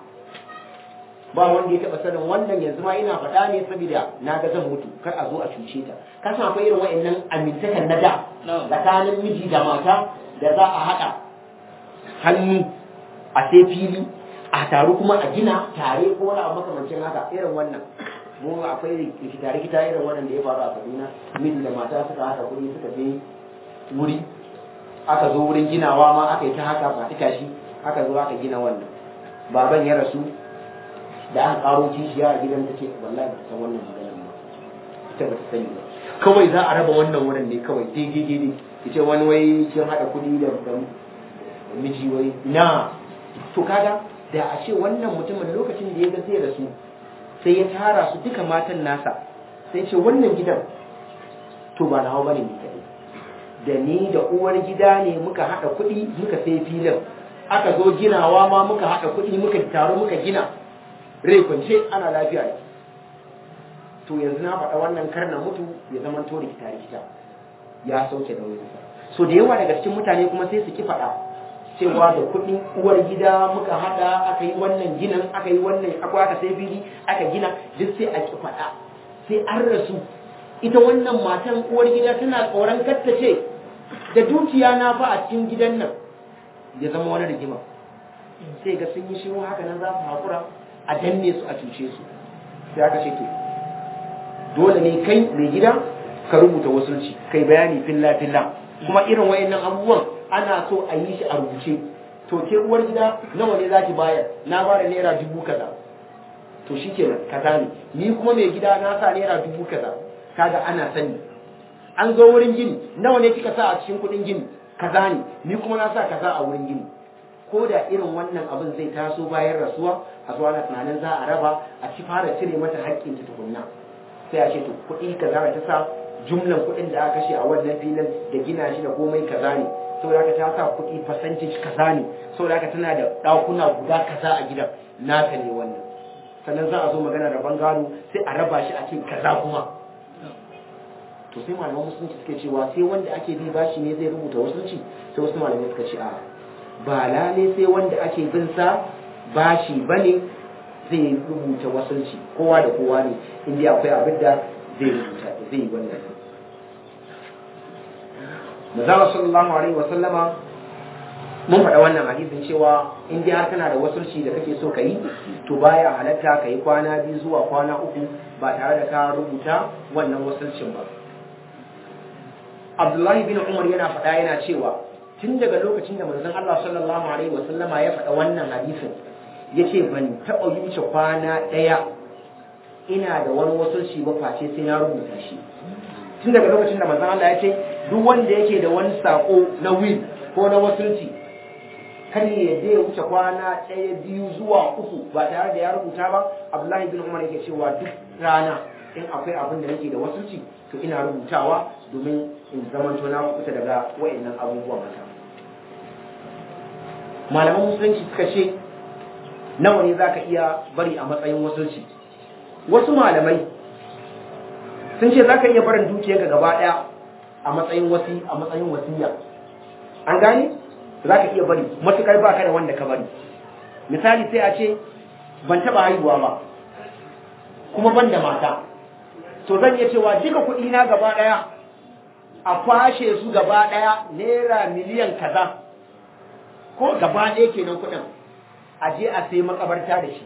ba wanda ya taɓa sanin wannan yanzu ma ina faɗa ne saboda na ga zan mutu kar a zo a cuce ta ka san akwai irin wa'annan amintakan na da tsakanin miji da mata da za a haɗa hannu a sai fili a taru kuma a gina tare ko wani abu makamancin haka irin wannan mu akwai rikita rikita irin wannan da ya faru a Kaduna miji da mata suka haɗa kuɗi suka je wuri aka zo wurin ginawa ma aka yi ta haka ba ita shi aka zo aka gina wannan baban ya rasu da aka karo kishiya a gidan take wallahi ba san wannan maganar ba ita ba ta sani ba kawai za a raba wannan wurin ne kawai daidai daidai ce wani wai kin haɗa kuɗi da miji wai na to kaga da a ce wannan mutumin lokacin da ya ga zai rasu sai ya tara su duka matan nasa sai ce wannan gidan to ba nawa bane ni kadai da ni da uwar gida ne muka haɗa kuɗi muka sai filin aka zo ginawa ma muka haɗa kuɗi muka taro muka gina rai kwance ana lafiya ne to yanzu na faɗa wannan kar na mutu ya zama to rikita rikita ya sauke da wani so da yawa daga cikin mutane kuma sai su ki faɗa cewa da kuɗin uwar gida muka haɗa aka yi wannan ginin aka yi wannan akwai aka sai fili aka gina duk sai a ki faɗa sai an rasu ita wannan matan uwar gida tana tsoron katta ce da dukiya na fa a cikin gidan nan ya zama wani rigima sai ga sun yi shiru haka nan za su haƙura a danne su a cuce su sai aka ce to dole ne kai mai gida ka rubuta wasulci kai bayani filla filla kuma irin wayannan abubuwan ana so a yi shi a rubuce to ke uwar gida nawa ne zaki bayar na bada naira dubu kaza to shikenan kaza ne ni kuma mai gida na sa naira dubu kaza kaga ana sani an zo wurin gini nawa ne kika sa a cikin kuɗin gini kaza ne ni kuma na sa kaza a wurin gini ko da irin wannan abin zai taso bayan rasuwa a zuwa na tunanin za a raba a ci fara cire mata haƙƙin ta tukunna sai a ce to kuɗi kaza ta sa jumlan kuɗin da aka kashe a wannan filin da gina shi da komai kaza ne saboda haka ta sa kuɗi percentage kaza ne saboda haka tana da ɗakuna guda kaza a gidan naka ne wannan sannan za a zo magana da bangaro sai a raba shi a ce kaza kuma to sai malaman musulunci suke cewa sai wanda ake bi bashi ne zai rubuta wasulci sai wasu malamai suka ce a ba lale sai wanda ake bin sa bashi bane zai rubuta wasulci kowa da kowa ne inda akwai abin da zai rubuta zai yi wannan Mazala sallallahu alaihi wa sallama mun faɗa wannan hadisin cewa in dai har kana da wasulci da kake so ka yi to baya halatta ka yi kwana biyu zuwa kwana uku ba tare da ka rubuta wannan wasulcin ba Abdullahi bin Umar yana faɗa yana cewa tun daga lokacin da manzon Allah sallallahu alaihi wa sallama ya faɗa wannan hadisin yace ban taɓa wuce kwana ɗaya ina da wani wasulci ba face sai na rubuta shi tun daga lokacin da manzon Allah ya ce duk wanda yake da wani sako na will ko na wasulci kar ya yadda ya wuce kwana ɗaya biyu zuwa uku ba tare da ya rubuta ba Abdullahi bin Umar yake cewa duk rana in akwai abin da nake da wasulci to ina rubutawa domin in zama na kusa daga wa'annan abubuwan haka malaman musulunci suka ce nawa ne zaka iya bari a matsayin wasulci wasu malamai sun ce zaka iya barin dukiyarka gaba daya a matsayin wasi a matsayin wasiya an gane zaka iya bari matukar baka da wanda ka bari misali sai a ce ban taba haihuwa ba kuma ban da mata to zan iya cewa duka kuɗi na gaba daya a kwashe su gaba daya naira miliyan kaza ko gaba ɗaya kenan kuɗin a je a sai makabarta da shi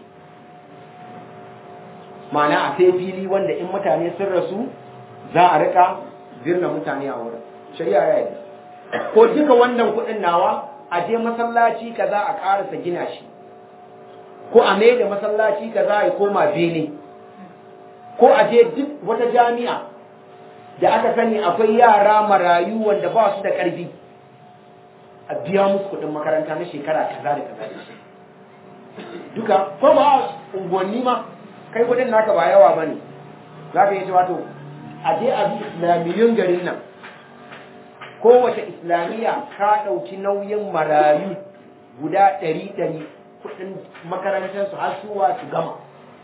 ma'ana a sai fili wanda in mutane sun rasu za a rika birna mutane a wurin shari'a ya yi ko duka wannan kuɗin nawa a je masallaci kaza a ƙarasa gina shi ko a mai da masallaci kaza ya koma bene ko a je duk wata jami'a da aka sani akwai yara marayu wanda ba su da ƙarfi a biya musu kuɗin makaranta na shekara kaza da kaza da shi duka ko ba a unguwanni ma kai kuɗin naka ba yawa ba ne za ka yi ce wato a je a bi islamiyyun garin nan kowace islamiyya ka ɗauki nauyin marayu guda ɗari ɗari kuɗin makarantarsu har suwa su gama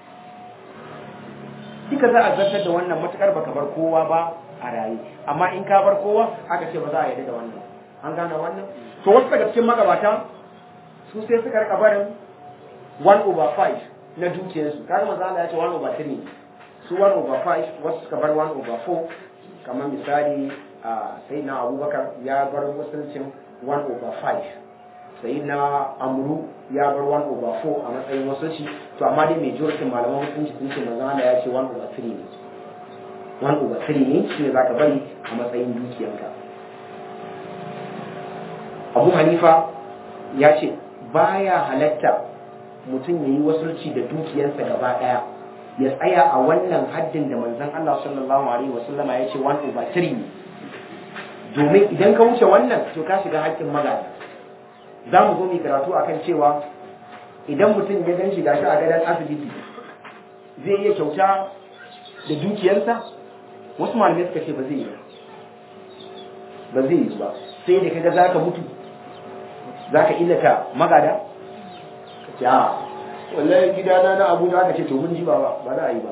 duka za a zartar da wannan matukar baka bar kowa ba a raye amma in ka bar kowa aka ce ba za a yarda da wannan an gane wannan to wasu daga cikin magabata su sai suka rika barin 1 over 5 na dukiyarsu kaga manzo Allah ya ce 1 over 3 su 1 over 5 wasu suka bar 1 over 4 kamar misali a sai na Abubakar ya bar musulcin 1 over 5 sai na Amru ya bar 1 over 4 a matsayin wasulci to amma dai majority malaman musulunci sun ce manzo Allah ya ce 1 over 3 ne 1 over 3 ne shine zaka bari a matsayin dukiyarka Abu Hanifa ya ce baya halatta mutum ya yi wasulci da dukiyarsa gaba ɗaya ya tsaya a wannan haddin da manzon Allah sallallahu alaihi wasallama ya ce 1 over 3 ne domin idan ka wuce wannan to ka shiga haƙƙin magana za mu zo mu karatu akan cewa idan mutum ya gan shi gashi a gadon asibiti zai iya kyauta da dukiyarsa wasu malamai suka ce ba zai yi ba zai yi ba sai da kaga zaka mutu zaka illata magada ya wallahi gidana na abuja aka ce to mun ji ba ba za a yi ba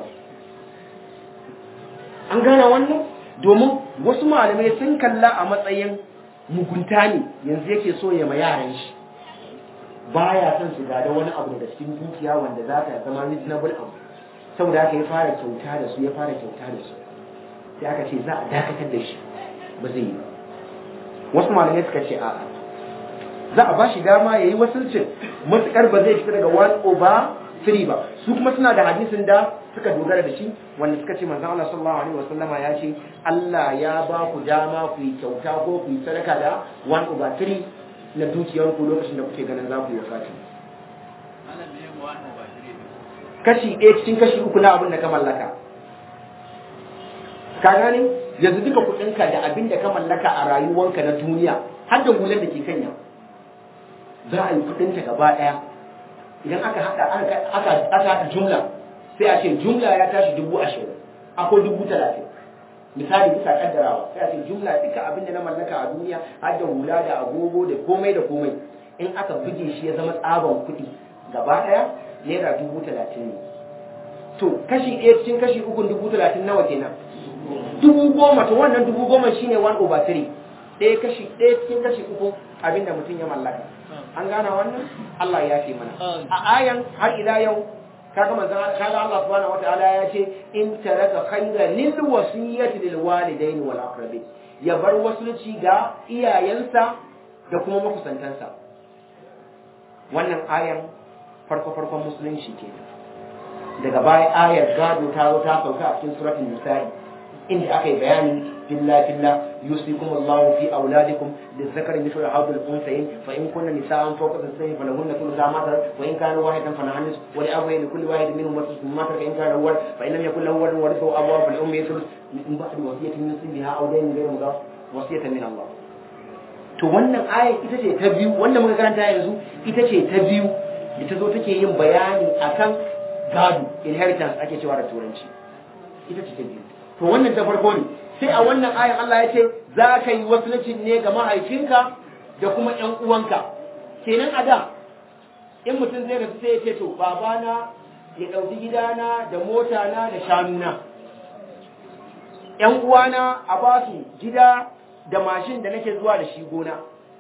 an gane wannan domin wasu malamai sun kalla a matsayin mugunta ne yanzu yake so ya ma yaran shi baya son su gada wani abu daga cikin dukiya wanda za ta zama reasonable abu saboda haka ya fara kyauta da su ya fara kyauta da su sai aka ce za a dakatar da shi ba zai yi ba wasu malamai suka ce a'a za a ba shi dama ya yi wasulcin matuƙar ba zai fita daga 1 over 3 ba su kuma suna da hadisin da suka dogara da shi wanda suka ce manzon Allah sallallahu alaihi wasallama ya ce Allah ya ba ku dama ku yi kyauta ko ku yi sadaka da 1 over 3 na dukiyar ku lokacin da kuke ganin za ku yi wafati kashi ɗaya cikin kashi uku na abin da ka mallaka ka gane yanzu duka kuɗinka da abin da ka mallaka a rayuwanka na duniya har da hular da ke kanya za a yi kuɗinta gaba ɗaya idan aka haɗa aka haɗa jumla sai a ce jumla ya tashi dubu ashirin akwai dubu talatin misali bisa kaddarawa sai a ce jumla duka abin da na mallaka a duniya har da hula da agogo da komai da komai in aka buge shi ya zama tsaban kuɗi gaba ɗaya naira dubu talatin ne to kashi ɗaya cikin kashi uku dubu talatin nawa kenan dubu goma to wannan dubu goma shine one over three ɗaya kashi ɗaya cikin kashi uku abinda mutum ya mallaka an gana wannan Allah ya fi mana a ayan har ila yau kaga manzon kaga Allah subhanahu wataala ya ce in taraka khayran lil wasiyati lil walidaini wal aqrabin ya bar wasulci ga iyayensa da kuma makusantansa wannan ayan farko farkon musulunci ke daga baya ayar gado ta zo ta sauka a cikin suratul nisa'i inda aka yi bayani filla filla yusikum Allah fi auladikum lizakari mithlu hadhil unsayin fa in kunna nisaan fawqa thalathin falahunna thuluthu ma tarak wa in kana wahidatan falaha nisfu wa li abawayhi li kulli wahidin minhum thuluthu ma taraka in kana walad fa in lam yakul lahu walad warithahu abawahu fal ummi thuluth min ba'di wasiyatin yusi biha aw daynin ghayra mudaf wasiyatan min Allah to wannan aya ita ce ta biyu wanda muka karanta yanzu ita ce ta biyu da ta zo take yin bayani akan gado inheritance ake cewa da turanci ita ce ta biyu to wannan ta farko ne sai a wannan ayan Allah ya ce za ka yi wasulacin ne ga mahaifinka da kuma ƴan uwanka kenan a da in mutum zai rasu sai ya ce to babana ya ɗauki gidana da motana da shanuna ƴan uwana a ba su gida da mashin da nake zuwa da shi gona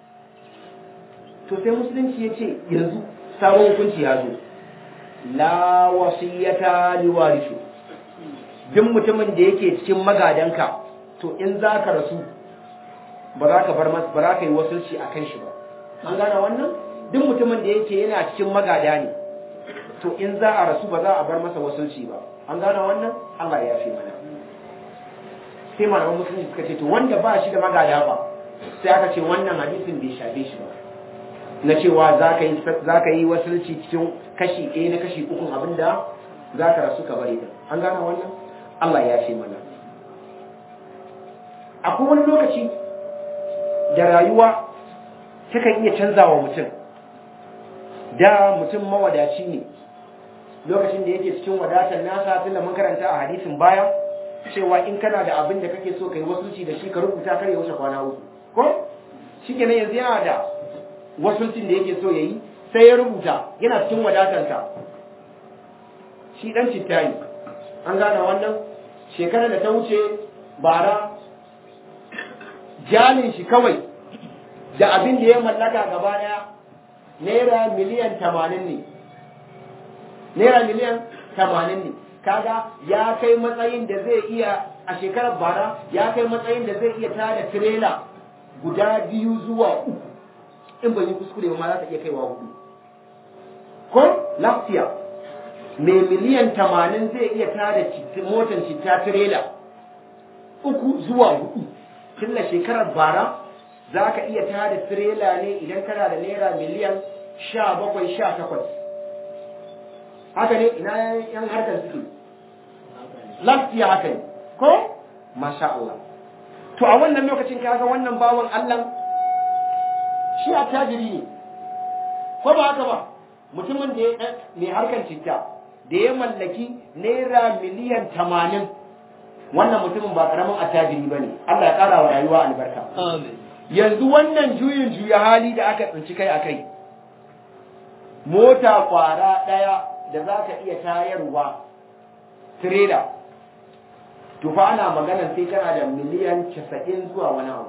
to sai musulunci ya ce yanzu sabon hukunci ya zo la wasiyata liwarisu duk mutumin da yake cikin magadanka to in za ka rasu ba za ka bar masa ba za ka yi wasulci a kan shi ba an gane wannan duk mutumin da yake yana cikin magada ne to in za a rasu ba za a bar masa wasulci ba an gane wannan Allah ya fi mana sai malaman musulunci suka ce to wanda ba shi da magada ba sai aka ce wannan hadisin bai shafe shi ba na cewa za ka yi wasulci cikin kashi ɗaya na kashi ukun abinda za ka rasu ka bari da an gane wannan Allah ya ce mana akwai wani lokaci da rayuwa takan iya canza wa mutum da mutum mawadaci ne lokacin da yake cikin wadatar nasa tunda mun karanta a hadisin baya cewa in kana da abin da kake so ka yi wasulci da shi ka rubuta kar ya wuce kwana uku ko shi kenan yanzu yana da wasulcin da yake so ya yi sai ya rubuta yana cikin wadatarsa shi dan citta ne an gane wannan shekarar da ta wuce bara jalin shi kawai da abin da ya mallaka gaba daya naira miliyan tamanin ne naira miliyan tamanin ne kaga ya kai matsayin da zai iya a shekarar bara ya kai matsayin da zai iya tada tirela guda biyu zuwa uku in ban yi kuskure ba ma za ta iya kaiwa hudu ko lafiya mai miliyan tamanin zai iya tada motar citta tirela uku zuwa hudu tilla shekarar bara za ka iya tada tirela ne idan kana da naira miliyan sha bakwai sha takwas haka ne ina yan harkar suke lafiya haka ne ko masha Allah to a wannan lokacin kaga wannan bawan Allah shi a tajiri ne ko ba haka ba mutumin da ya mai harkar citta da ya mallaki naira miliyan tamanin wannan mutumin ba karamin attajiri ba ne Allah ya ƙara wa rayuwa albarka yanzu wannan juyin juya hali da aka tsinci kai a kai mota kwara ɗaya da za ka iya tayarwa tirela to fa ana maganar sai kana da miliyan casa'in zuwa wani abu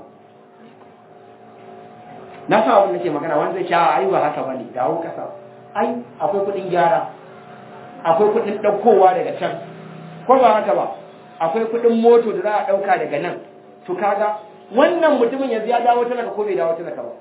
na sa abin da ke magana wanda zai sha ai ba haka bane dawo kasa ai akwai kuɗin gyara akwai kuɗin ɗaukowa daga can ko ba haka ba akwai kuɗin moto da za a ɗauka daga nan to kaga wannan mutumin yanzu ya dawo talaka ko bai dawo talaka ba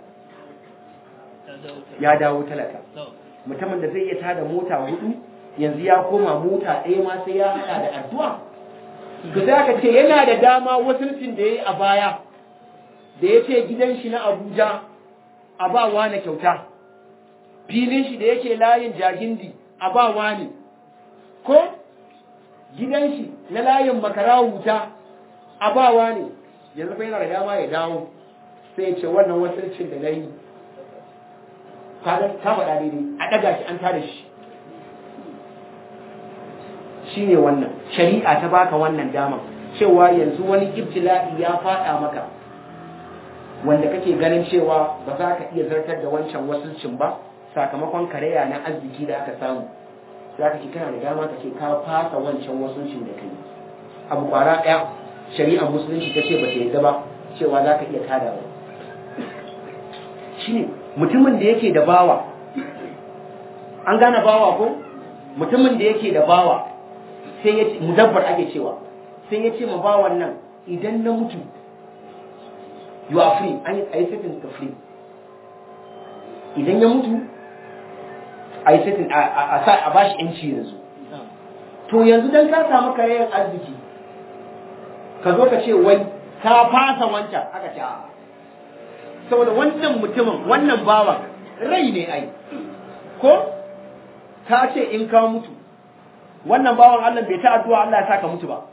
ya dawo talaka mutumin da zai iya tada mota hudu yanzu ya koma mota ɗaya ma sai ya haɗa da addu'a to sai aka ce yana da dama wasulcin da ya yi a baya da ya ce gidan shi na abuja a ba wani kyauta filin shi da yake layin jagindi a ba wani ko gidan shi na layin makara wuta a ba wani yanzu fa yana da dama ya dawo sai ya ce wannan wasulcin da na yi ta faɗa daidai a ɗaga shi an tada shi shi ne wannan shari'a ta baka wannan dama cewa yanzu wani ibtila'i ya faɗa maka wanda kake ganin cewa ba za ka iya zartar da wancan wasulcin ba sakamakon kareya na arziki da aka samu za ka ce kana da dama ka ce ka fasa wancan wasulcin da kai abu kwara ɗaya shari'ar musulunci ta ce ba ta yadda ba cewa za ka iya tadawa shi ne mutumin da yake da bawa an gane bawa ko mutumin da yake da bawa sai ya ce mudabbar ake cewa sai ya ce ma bawan nan idan na mutu you are free an yi setting ka free idan ya mutu a yi setting a bashi yanci yanzu to yanzu dan ka samu karayen arziki ka zo ka ce wai ka fasa wancan aka ce a'a saboda wannan mutumin wannan bawa rai ne ai ko ka ce in ka mutu wannan bawan Allah bai ta addu'a Allah ya saka mutu ba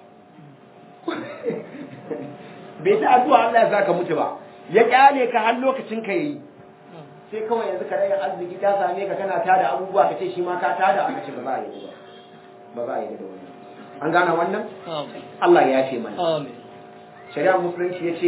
bai ta addu'a Allah ya saka mutu ba ya kyale ka har lokacin ka yayi sai kawai yanzu ka rayar arziki ta same ka kana tada abubuwa ka ce shi ma ka tada aka ce ba za a yi ba ba za a yi da wannan an gane wannan Allah ya ce mana Amin. shari'a musulunci ya ce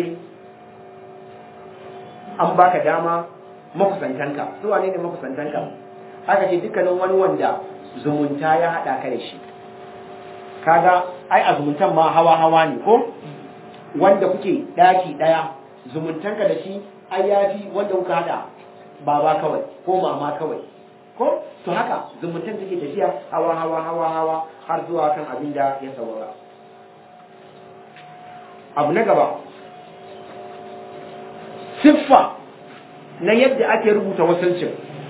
an baka dama makusantanka su wane ne makusantanka aka ce dukkanin wani wanda zumunta ya haɗa ka da shi kaga ai a zumuntan ma hawa hawa ne ko wanda kuke ɗaki ɗaya zumuntanka da shi ai yafi wanda kuka haɗa baba kawai ko mama kawai ko to haka zumuntan take tafiya hawa hawa hawa hawa har zuwa kan abin da ya saurara abu na gaba siffa na yadda ake rubuta wasancin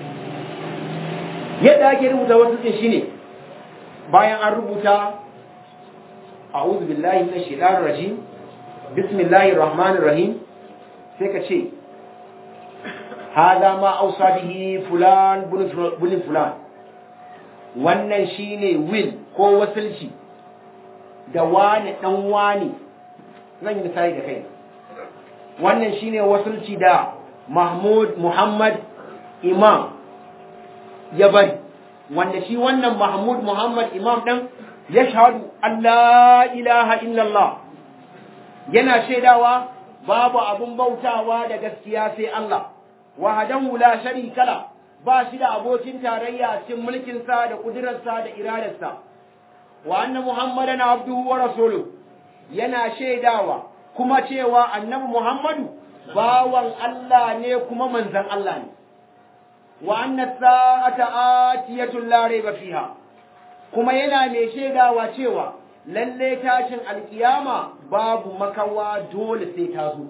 yadda ake rubuta wasancin shine bayan an rubuta a'udhu billahi minash shaitanir rajim bismillahir rahmanir rahim sai ka ce hada ma ausa bihi fulan bin fulan wannan shine will ko wasilci da wani dan wani zan yi misali da kai wannan shine wasilci da Mahmud Muhammad Imam ya bari wanda shi wannan Mahmud Muhammad Imam ɗin ya shahadu Allah ilaha illallah yana shaidawa babu abun bautawa da gaskiya sai Allah wahadahu la sharika la ba shi da abokin tarayya a cikin mulkinsa da kudirarsa da iradarsa wa anna Muhammadan abduhu wa rasuluhu yana shaidawa kuma cewa annabi Muhammadu bawan Allah ne kuma manzan Allah ne wa anna sa'ata atiyatun la rayba fiha kuma yana mai shaidawa cewa lalle tashin alkiyama babu makawa dole sai ta zo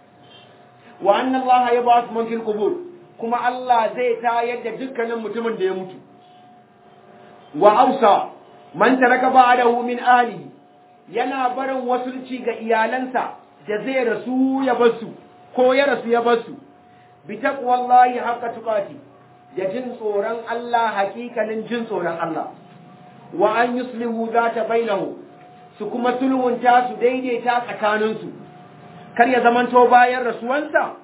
wa anna Allah yab'ath man fil qubur kuma Allah zai tayar da dukkanin mutumin da ya mutu wa ausa man taraka ba'dahu min ahlihi yana barin wasulci ga iyalansa da zai rasu ya basu ko ya rasu ya basu bi taqwallahi haqqa tuqati da jin tsoron Allah hakikanin jin tsoron Allah wa an yuslihu zata bainahu su kuma sulhunta su daidaita tsakaninsu kar ya zamanto bayan rasuwansa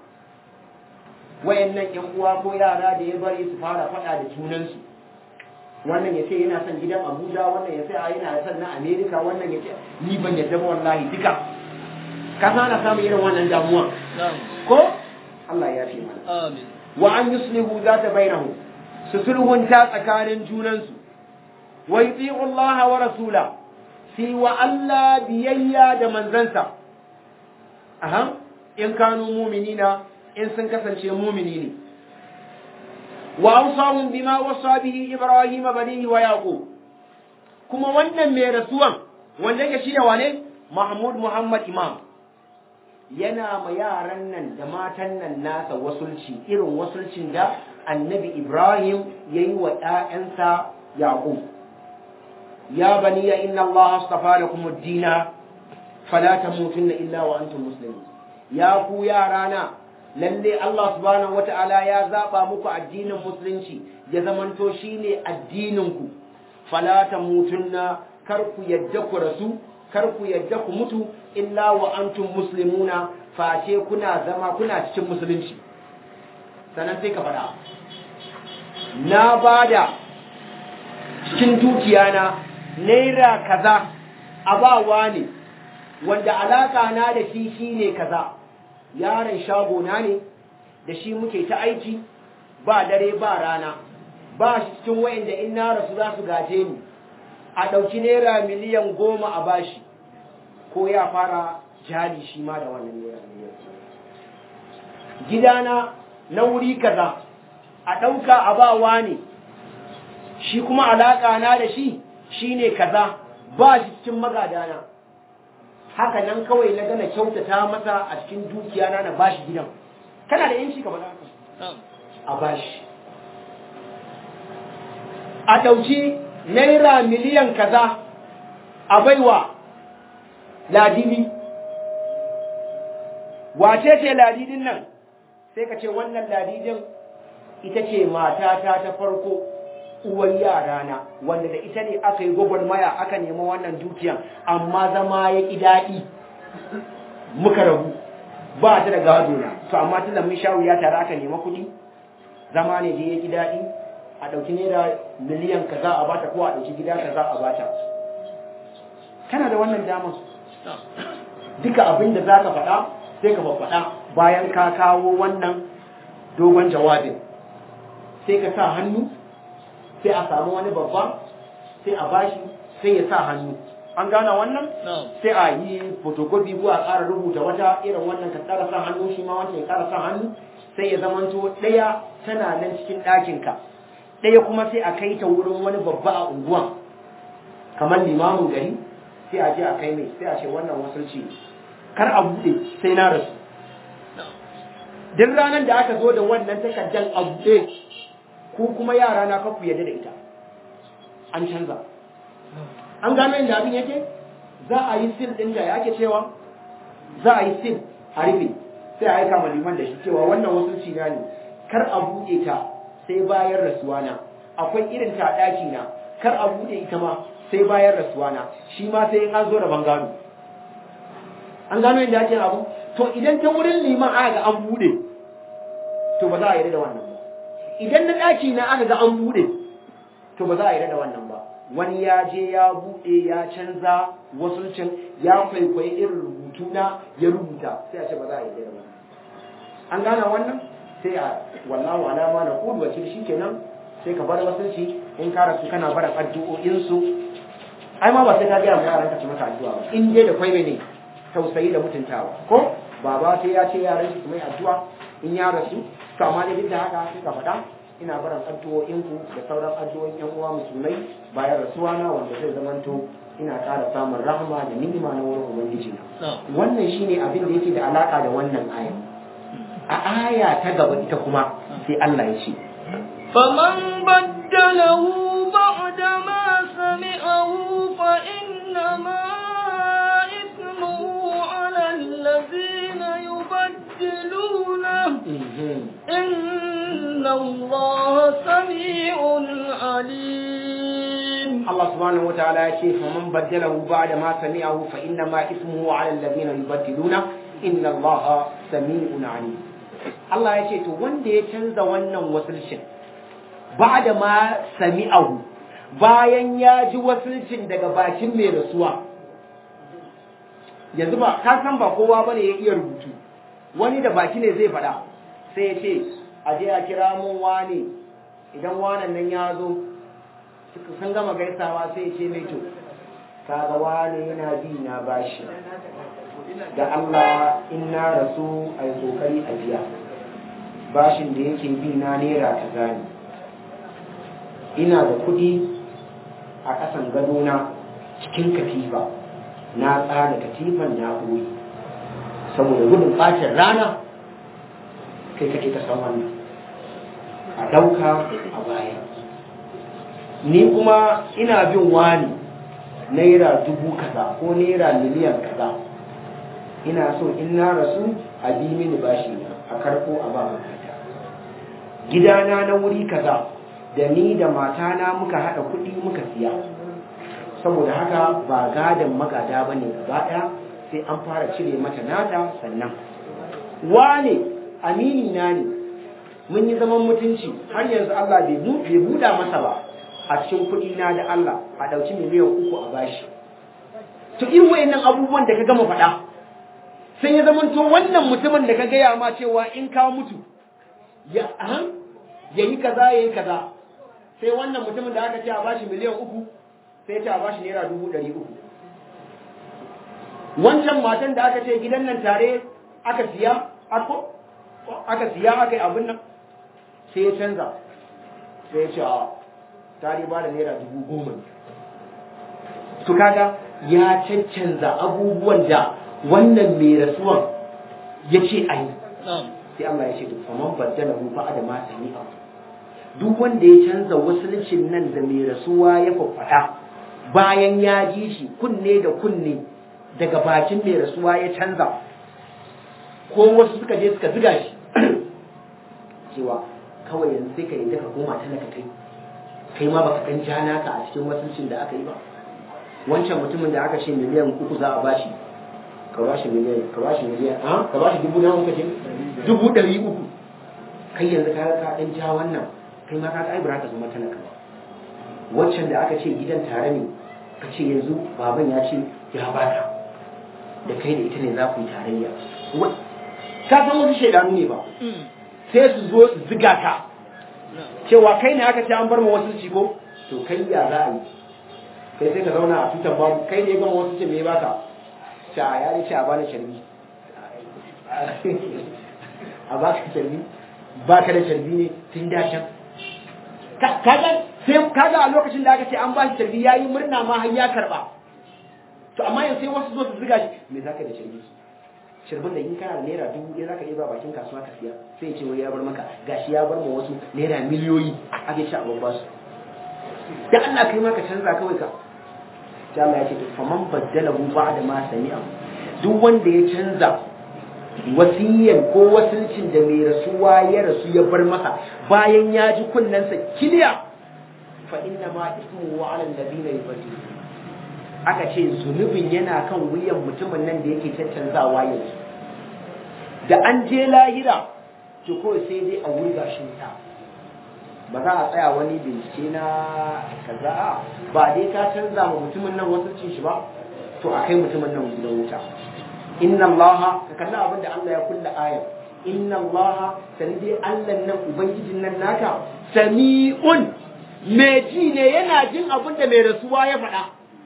wayannan ƴan uwa ko yara da ya bari su fara faɗa da junansu wannan ya ce yana son gidan Abuja wannan ya ce a yana son na Amerika wannan ya ce ni ban yadda ba wallahi duka ka sana samun irin wannan damuwa ko Allah ya fi mana Amin. wa an yuslihu zata bainahu su sulhunta tsakanin junansu wa yuti'u Allah wa rasula fi wa Allah biyayya da manzansa aha in kanu mu'minina in sun kasance mu'mini ne wa awsahum bima wasa bihi ibrahim banihi wa yaqub kuma wannan mai rasuwan wanda yake shi da wane mahmud muhammad imam yana ma yaran nan da matan nan nasa wasulci irin wasulcin da annabi ibrahim ya yi wa ‘ya'yansa yaqub ya bani ya inna allaha astafa lakum ad-dina fala tamutunna illa wa antum muslimun ya ku yarana lalle Allah subhanahu wata'ala ya zaba muku addinin musulunci ya zamanto shine addinin ku fala tamutunna kar ku yadda ku rasu kar ku yadda ku mutu illa wa antum muslimuna face kuna zama kuna cikin musulunci sannan sai ka faɗa na bada cikin dukiya na naira kaza abawa ne wanda alaka na da shi shine kaza yaron shago na ne da shi muke ta aiki ba dare ba rana ba shi cikin wayanda in na rasu za su gaje ni a ɗauki naira miliyan goma a bashi ko ya fara jali shi ma da wannan naira miliyan gidana na wuri kaza a ɗauka a bawa ne shi kuma alaƙa na da shi shine kaza ba shi cikin magadana haka nan kawai na gana kyautata masa a cikin dukiya na na bashi gidan kana da yanci ka faɗa a bashi a ɗauki naira miliyan kaza a baiwa ladidi wace ce ladidin nan sai ka ce wannan ladidin ita ce matata ta farko uwar yarana wanda da ita ne aka yi gwagwarmaya aka nema wannan dukiyan amma zama ya ƙi daɗi muka rabu ba ta da gado na to amma tun da mun sha wuya tare aka nema kuɗi zama ne da ya ƙi daɗi a ɗauki naira miliyan kaza a bata ko a ɗauki gida kaza a bata kana da wannan damar duka abin da za ka faɗa sai ka faɗa bayan ka kawo wannan dogon jawabin sai ka sa hannu sai a samu wani babba sai a bashi sai ya sa hannu an gana wannan sai a yi photocopy ko a ƙara rubuta wata irin wannan ka ƙara sa hannu shi ma wancan ya ƙara sa hannu sai ya zamanto ɗaya tana nan cikin ɗakinka ɗaya kuma sai a kai ta wurin wani babba a unguwan kamar limamin gari sai a je a kai mai sai a ce wannan wasulci kar a buɗe sai na rasu duk ranar da aka zo da wannan takardar a buɗe ku kuma yara na kafu yadda da ita an canza an gano yadda abin yake za a yi sil ɗin da ake cewa za a yi sil a rufe sai a aika ma liman da shi cewa wannan wasulci na ne kar a buɗe ta sai bayan rasuwa na akwai irin ta ɗaki na kar a buɗe ita ma sai bayan rasuwa na shi ma sai in an zo da bangano an gano yadda ake abu to idan ta wurin liman aka ga an buɗe to ba za a yarda da wannan ba idan na ɗaki na aka ga an buɗe to ba za a yarda da wannan ba wani ya je ya buɗe ya canza wasulcin ya kwaikwayi irin rubutu na ya rubuta sai a ce ba za a yarda da wannan an gana wannan sai a wallahu alama na kudu wacce shi kenan sai ka bar wasulci in ka rasu kana barin addu'o'insu ai ma ba sai ka gaya ma yaran ka ci maka addu'a ba in dai da kwai ne tausayi da mutuntawa ko baba sai ya ce yaran shi mai addu'a in ya rasu to amma dai duk da haka sai ka faɗa ina barin addu'o'inku da sauran addu'o'in yan uwa musulmai bayan rasuwa na wanda zai zamanto ina ƙara samun rahama da ni'ima na wurin ubangiji na wannan shine abin da yake da alaka da wannan aya a aya ta gaba ita kuma sai Allah ya ce فمن بدله بعد ما سمعه فإنما إثمه على الذين يبدلونه إن الله سميع عليم Allah subhanahu wa ta'ala ya ce faman baddalahu ba'da ma sami'ahu fa inna ma ismuhu 'ala alladhina yubaddiluna inna Allah sami'un 'alim Allah ya ce to wanda ya canza wannan wasulcin ba'da ma sami'ahu bayan ya ji wasulcin daga bakin mai rasuwa yanzu ba ka san ba kowa bane ya iya rubutu wani da baki ne zai faɗa sai ya ce a je a kira mun wani idan wanan nan ya zo sun gama gaisawa sai ya ce mai to kaga wani yana bi na bashi da Allah in na rasu a yi kokari a biya bashin da yake bi na naira ta gani ina da kuɗi a ƙasan gadona cikin katifa na tsara katifan na ɓoye saboda gudun ɓacin rana kai kake ka san wannan a ɗauka a baya ni kuma ina bin wani naira dubu kaza ko naira miliyan kaza ina so in na rasu a bi mini bashi na a karko a ba makata gidana na wuri kaza da ni da matana muka haɗa kuɗi muka siya saboda haka ba gadon magada ba ne gaba ɗaya sai an fara cire mata nata sannan wane amini na ne mun yi zaman mutunci har yanzu Allah bai buɗa masa ba a cikin kuɗi na da Allah a ɗauki miliyan uku a bashi to irin wayannan abubuwan da ka gama faɗa sai ya zama to wannan mutumin da ka gaya ma cewa in ka mutu ya ya yi kaza ya yi kaza sai wannan mutumin da aka ce a bashi miliyan uku sai ya ce a bashi naira dubu ɗari uku wancan matan da aka ce gidan nan tare aka siya aka siya aka yi abin nan sai ya canza sai ya ce a ta ba da naira dubu goma to kaga ya cancanza abubuwan da wannan mai rasuwan ya ce a yi sai Allah ya ce to faman baddala hu fa adama sami'a duk wanda ya canza wasulcin nan da mai rasuwa ya faffada bayan ya ji shi kunne da kunne daga bakin mai rasuwa ya canza ko wasu suka je suka ziga shi cewa kawai yanzu sai ka yi daga koma talaka kai kai ma baka dan ja naka a cikin wasuncin da aka yi ba wancan mutumin da aka ce miliyan uku za a bashi ka bashi miliyan ka bashi miliyan a ka bashi dubu nawa kace dubu ɗari uku kai yanzu ka ka dan ja wannan kai ma ka ai ba ka zama talaka ba wancan da aka ce gidan tare ne ka ce yanzu baban ya ce ya baka da kai da ita ne za ku yi tarayya ka san wasu shaidanu ne ba sai su zo su ziga ka cewa kai ne aka ce an bar ma wasu ciko to kai ya za a yi kai sai ka zauna a tutar babu kai ne gama wasu ce me baka sha ya ne ce a bani sharbi a baka sharbi baka da sharbi ne tun da can kaga sai kaga a lokacin da aka ce an ba shi sharbi yayi murna ma har ya karba to amma yanzu sai wasu zo su ziga shi me zaka da sharbi shirbin da in kana da naira dubu ɗaya zaka iya ba bakin kasuwa ka siya sai ce wai ya bar maka gashi ya bar ma wasu naira miliyoyi ake ci a babba su da Allah kai ma ka canza kawai ka sai Allah ya ce faman baddala hu ba'da ma sami'a duk wanda ya canza wasiyan ko wasilcin da mai rasuwa ya rasu ya bar masa bayan ya ji kunnensa kiliya fa inna ma ismu wa ala alladhina yubaddilu aka ce zunubin yana kan wuyan mutumin nan da yake caccanzawa yanzu da an je lahira to kawai sai dai a wurga shi ta ba za a tsaya wani bincike na kaza ba dai ka canza wa mutumin nan wasu cin shi ba to a kai mutumin nan gidan wuta inna allaha ka kalli abin da Allah ya kulla ayar inna allaha sani dai Allah nan ubangijin nan naka sami'un mai ji ne yana jin abin da mai rasuwa ya faɗa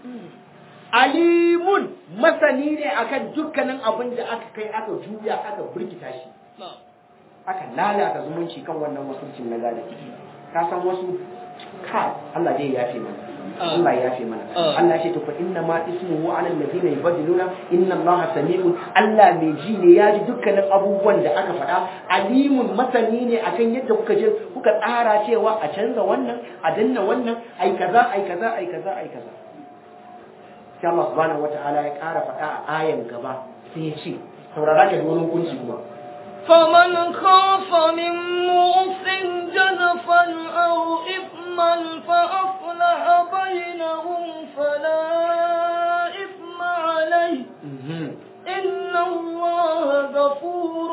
alimun masani ne akan dukkanin abin da aka kai aka juya aka burkita shi aka lalata zumunci kan wannan wasuncin na gada ka san wasu ka Allah dai ya fi mana Allah ya fi mana Allah ce to fa inna ma ismuhu ala alladhina yubaddiluna inna Allah sami'un Allah mai ji ne ya ji dukkanin abubuwan da aka faɗa alimun masani ne akan yadda kuka je kuka tsara cewa a canza wannan a danna wannan ai kaza ai kaza ai kaza ai kaza sai Allah subhanahu wataala ya ƙara faɗa a ayan gaba sai ya ce saurara ka da wani hukunci kuma فمن خاف من موص جزفا أو إثما فأصلح بينهم فلا إثم عليه إن الله غفور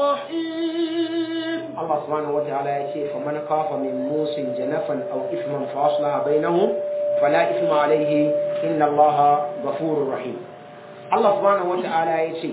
رحيم Allah subhanahu wa ta'ala ya ce faman khafa min musin janafan aw ithman fa aslaha bainahum fala ithma alayhi inna Allah ghafurur rahim Allah subhanahu wa ta'ala ya ce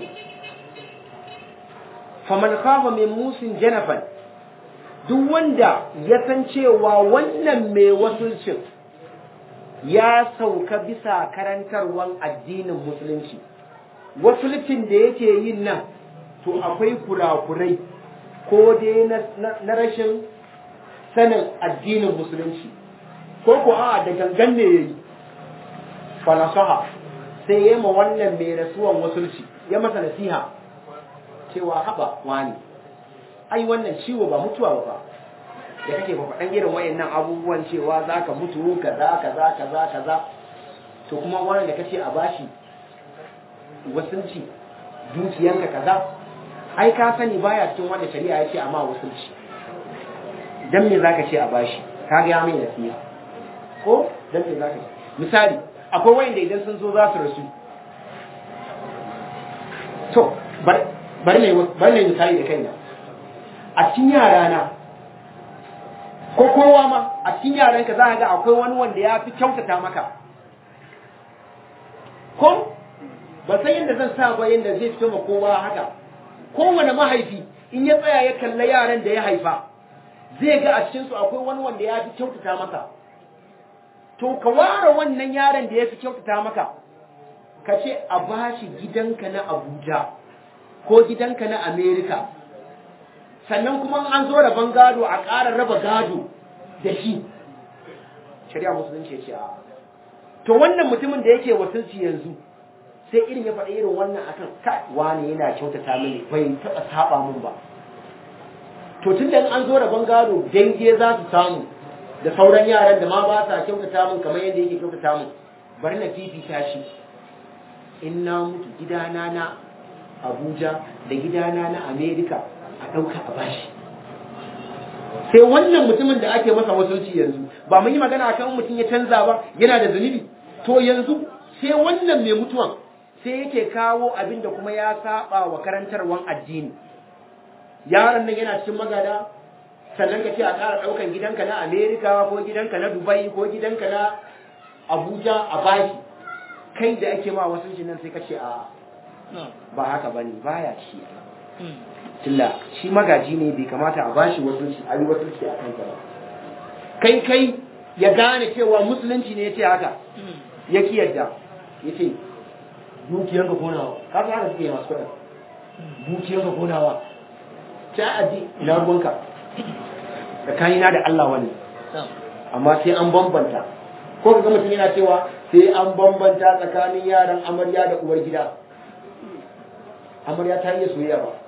faman khafa min musin janafan duk wanda ya san cewa wannan mai wasulcin ya sauka bisa karantarwan addinin musulunci wasulcin da yake yin nan to akwai kurakurai ko dai na rashin sanin addinin musulunci ko ko a da gangan ne yayi falasaha sai ya ma wannan mai rasuwan wasulci ya masa nasiha cewa haba wani ai wannan ciwo ba mutuwa ba da kake ba faɗan irin wayannan abubuwan cewa za ka mutu kaza kaza kaza kaza to kuma wani da kace a bashi wasulci dukiyanka kaza ai ka sani baya cikin wanda shari'a ya ce amma wasulci dan me zaka ce a bashi ka ga mai nasiha ko dan me zaka ce misali akwai wanda idan sun zo za su rasu to bar bar ne bar ne misali da kaina a cikin yara na ko kowa ma a cikin yaran ka za ka ga akwai wani wanda ya fi kyautata maka ko ba san yadda zan sa ba yadda zai fito ma kowa haka kowane mahaifi in ya tsaya ya kalla yaran da ya haifa zai ga a cikinsu akwai wani wanda ya fi kyautata masa to ka ware wannan yaron da ya fi kyautata maka ka ce a bashi gidanka na abuja ko gidanka na amerika sannan kuma an zo rabon gado a ƙara raba gado da shi shari'a musulunci ya ce a to wannan mutumin da yake wasulci yanzu sai irin ya faɗi irin wannan akan kai wani yana kyautata mini bai taɓa saba min ba to tun da an zo rabon gado dange za su samu da sauran yaran da ma ba sa kyautata min kamar yadda yake kyautata min bari na fifita shi in na mutu gidana na abuja da gidana na amerika a ɗauka a bashi sai wannan mutumin da ake masa wasulci yanzu ba mun yi magana akan mutum ya canza ba yana da zunubi to yanzu sai wannan mai mutuwan sai yake kawo abin da kuma ya saba wa karantarwan addini yaron nan yana cikin magada sannan ka ce a ƙara ɗaukan gidanka na amerika ko gidanka na dubai ko gidanka na abuja a bashi kai da ake ma wasu nan sai ka ce a ba haka bane baya ci tilla shi magaji ne bai kamata a bashi wasu shi a yi wasu shi a kansa ba kai kai ya gane cewa musulunci ne ya ce haka ya ki yadda ya ce dukiyanka konawa ka san haka suke masu kuɗin dukiyanka konawa ta aji ina ruwanka tsakanina da Allah wani amma sai an bambanta ko ka ga mutum yana cewa sai an bambanta tsakanin yaran amarya da uwar gida amarya ta iya soyayya ba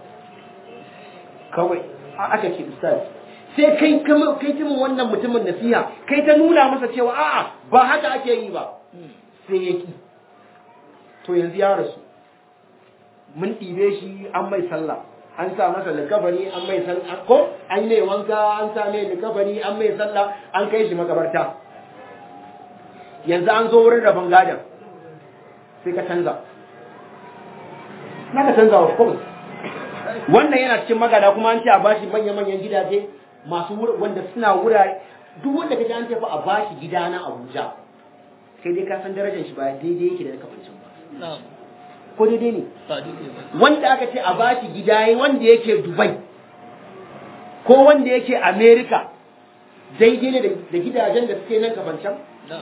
kawai aka ce ustaz sai kai kai jimin wannan mutumin nasiha kai ta nuna masa cewa a'a ba haka ake yi ba sai ya ki to yanzu ya rasu mun ɗibe shi an mai sallah an sa masa likafani an mai sallah ko an yi mai wanka an sa mai likafani an mai sallah an kai shi makabarta yanzu an zo wurin rabon gadon sai ka canza na ka canza of course wannan yana cikin magada kuma an ce a bashi manya-manyan gidaje masu wanda suna wurare duk wanda ka ji an tafi a bashi gida na abuja sai dai ka san darajar shi ba daidai yake da na kafancin ba ko daidai ne wanda aka ce a bashi gida wanda yake dubai ko wanda yake america daidai ne da gidajen da suke nan kafancan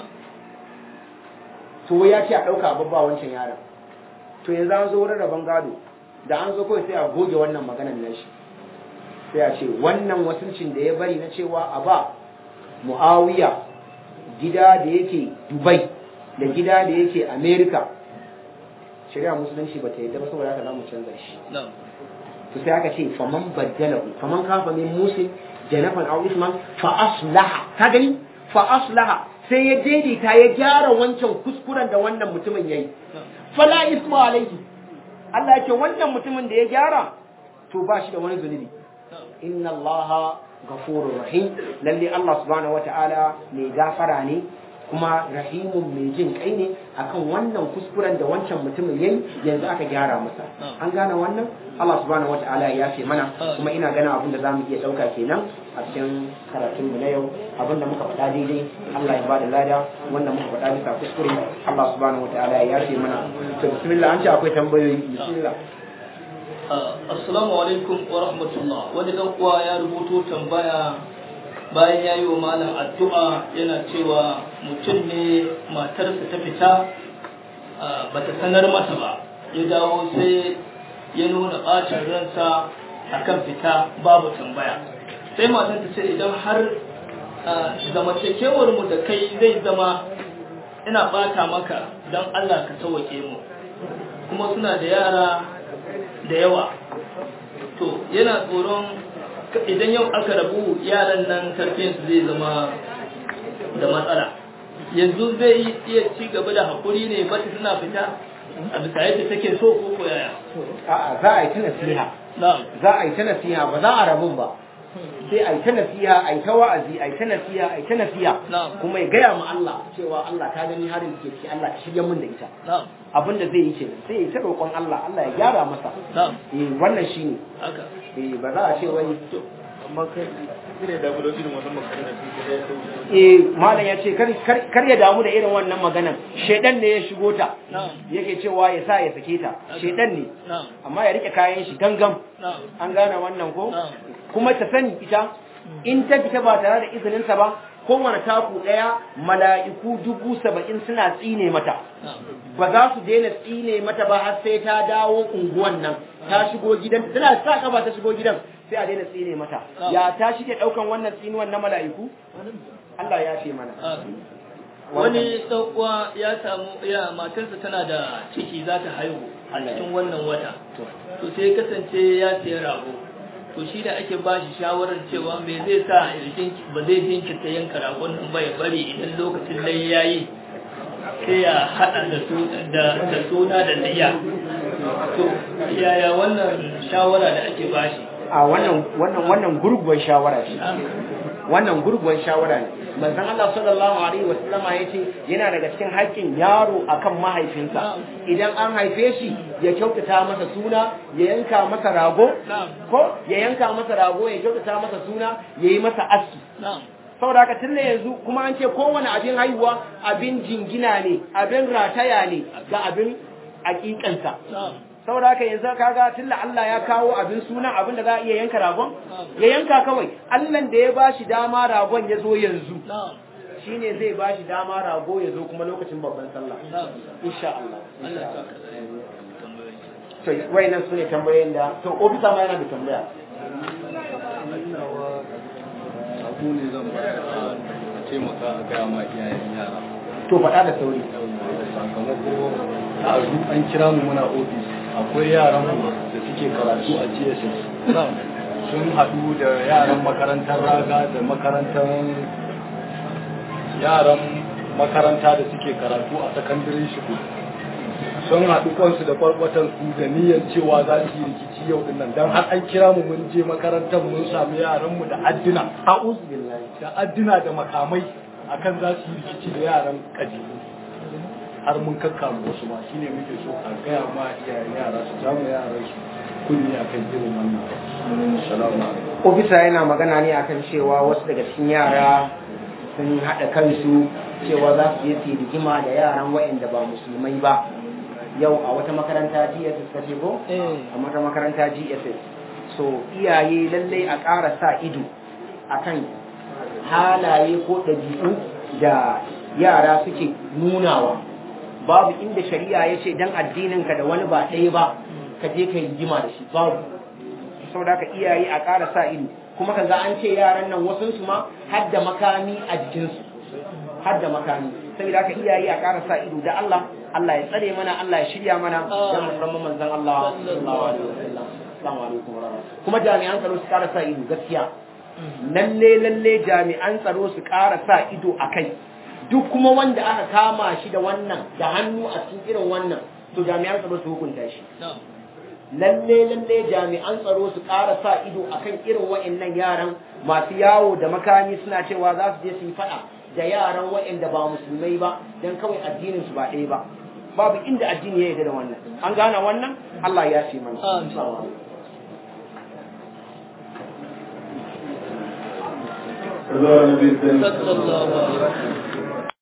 to ya ce a ɗauka babba wancan yaron to yanzu an zo wurin rabon gado da an zo kawai sai a goge wannan maganar nashi sai a ce wannan wasuncin da ya bari na cewa a ba mu'awiya gida da yake dubai da gida da yake america shari'a musulunci ba ta yadda ba saboda haka za mu canza shi to sai aka ce faman baddalahu faman kafa min musin janafan aw isman fa aslaha ka gani fa aslaha sai ya daidaita ya gyara wancan kuskuren da wannan mutumin yayi fala isma alaihi Allah ya ce wannan mutumin da ya gyara to ba shi da wani zunubi inna Allah ghafurur rahim lalle Allah subhanahu wataala mai gafara ne kuma rahimun mai jin kai ne akan wannan kuskuren da wancan mutumin yayi yanzu aka gyara masa an gane wannan Allah subhanahu wataala ya yafe mana kuma ina ganin abin da zamu iya dauka kenan a cikin karatun mu na yau abin da muka faɗa daidai Allah ya ba da lada wannan muka faɗa bisa kuskure Allah subhanahu wataala ya yafe mana to bismillah an ce akwai tambayoyi bismillah assalamu alaikum wa rahmatullah wani dan uwa ya rubuto tambaya bayan ya yi wa malam addu'a yana cewa mutum ne matarsa ta fita ba ta sanar masa ba ya dawo sai ya nuna ɓacin ransa akan fita babu tambaya sai matan ta ce idan har zamantakewar mu da kai zai zama ina ɓata maka don Allah ka sauwake mu kuma suna da yara da yawa to yana tsoron idan yau aka rabu yaran nan tarbiyyarsu zai zama da matsala yanzu zai iya ci gaba da haƙuri ne ba suna fita a bisa yadda take so ko ko yaya a'a za a yi ta nasiha za a yi ta nasiha ba za a rabun ba sai a yi ta nasiha a yi ta wa'azi a yi ta nasiha a yi ta nasiha kuma ya gaya ma Allah cewa Allah ka gani harin da ke ciki Allah ka shirya min da ita abin da zai yi kenan sai ya ta roƙon Allah Allah ya gyara masa eh wannan shine eh ba za a ce wai amma kai ne da gudu irin wannan magana eh malam ya ce kar ya damu da irin wannan maganan shedan ne ya shigo ta yake cewa ya sa ya sake ta shedan ne amma ya rike kayan shi gangam an gane wannan ko kuma ta sani ita in ta fita ba tare da izininsa ba kowane taku ɗaya mala'iku dubu saba'in suna tsine mata ba za su daina tsine mata ba har sai ta dawo unguwan nan ta shigo gidan tana sa kafa ta shigo gidan sai a daina tsine mata ya ta shige ɗaukan wannan tsinuwan na mala'iku Allah ya ce mana wani uwa ya samu ya matarsa tana da ciki za ta haihu a cikin wannan wata to sai kasance ya siya rago to shi da ake ba shi shawarar cewa me zai sa ba zai jinkirta yanka ragon nan ba ya bari idan lokacin lai ya yi sai ya haɗa da suna da layya to yaya wannan shawara da ake ba shi a wannan wannan wannan gurguwar shawara ce wannan gurguwar shawara ne manzon Allah sallallahu alaihi wasallama yace yana daga cikin haƙƙin yaro akan mahaifinsa idan an haife shi ya kyautata masa suna ya yanka masa rago ko ya yanka masa rago ya kyautata masa suna ya yi masa aski saboda haka tun yanzu kuma an ce kowane abin haihuwa abin jingina ne abin rataya ne ga abin hakikansa saboda haka yanzu kaga tunda Allah ya kawo abin sunan abin da za a iya yanka ragon ya yanka kawai Allah da ya bashi dama ragon ya zo yanzu shine zai bashi dama rago ya zo kuma lokacin babban sallah insha Allah to wayannan sune tambayoyin da to ofisa ma yana da tambaya abu ne zan ba a taimaka a gaya ma iyayen yara to faɗa da sauri sakamako a an kira mu muna ofis akwai yaran mu da suke karatu a GSS sun haɗu da yaran makarantar raga da makarantar yaran makaranta da suke karatu a secondary school sun haɗu kwansu da kwarkwatan su da niyyar cewa za su yi rikici yau din nan dan har an kira mu mun je makarantar mun sami yaran mu da addina a'udhu billahi da addina da makamai akan za su yi rikici da yaran kabilu har mun kakkamu wasu ma shine muke so a gaya ma iyayen yara su jamu yaran su kunni akan irin wannan salamu alaikum ofisa yana magana ne akan cewa wasu daga cikin yara sun haɗa kansu cewa za su je su yi rigima da yaran waɗanda ba musulmai ba yau a wata makaranta GSS ka ce ko? a wata makaranta GSS so iyaye lallai a ƙara sa ido akan halaye ko ɗabi'u da yara suke nunawa babu inda shari'a ya ce dan addininka da wani ba ɗaya ba ka je ka yi rigima da shi babu saboda haka iyaye a ƙara sa ido kuma ka ga an ce yaran nan wasu su ma har da makami a jikinsu har da makami saboda haka iyaye a ƙara sa ido da Allah Allah ya tsare mana Allah ya shirya mana da musamman manzon Allah sallallahu alaihi wasallam assalamu alaikum wa rahmatullahi kuma jami'an tsaro su ƙara sa ido gaskiya lalle lalle jami'an tsaro su ƙara sa ido a kai duk kuma wanda aka kama shi da wannan da hannu a cikin irin wannan to jami'an tsaro su hukunta shi lalle lalle jami'an tsaro su ƙara sa ido akan irin wa'annan yaran masu yawo da makami suna cewa za su je su yi faɗa da yaran wa'anda ba musulmai ba dan kawai addinin su ba ɗaya ba babu inda addini ya yarda da wannan an gane wannan Allah ya ce mana sallallahu alaihi wasallam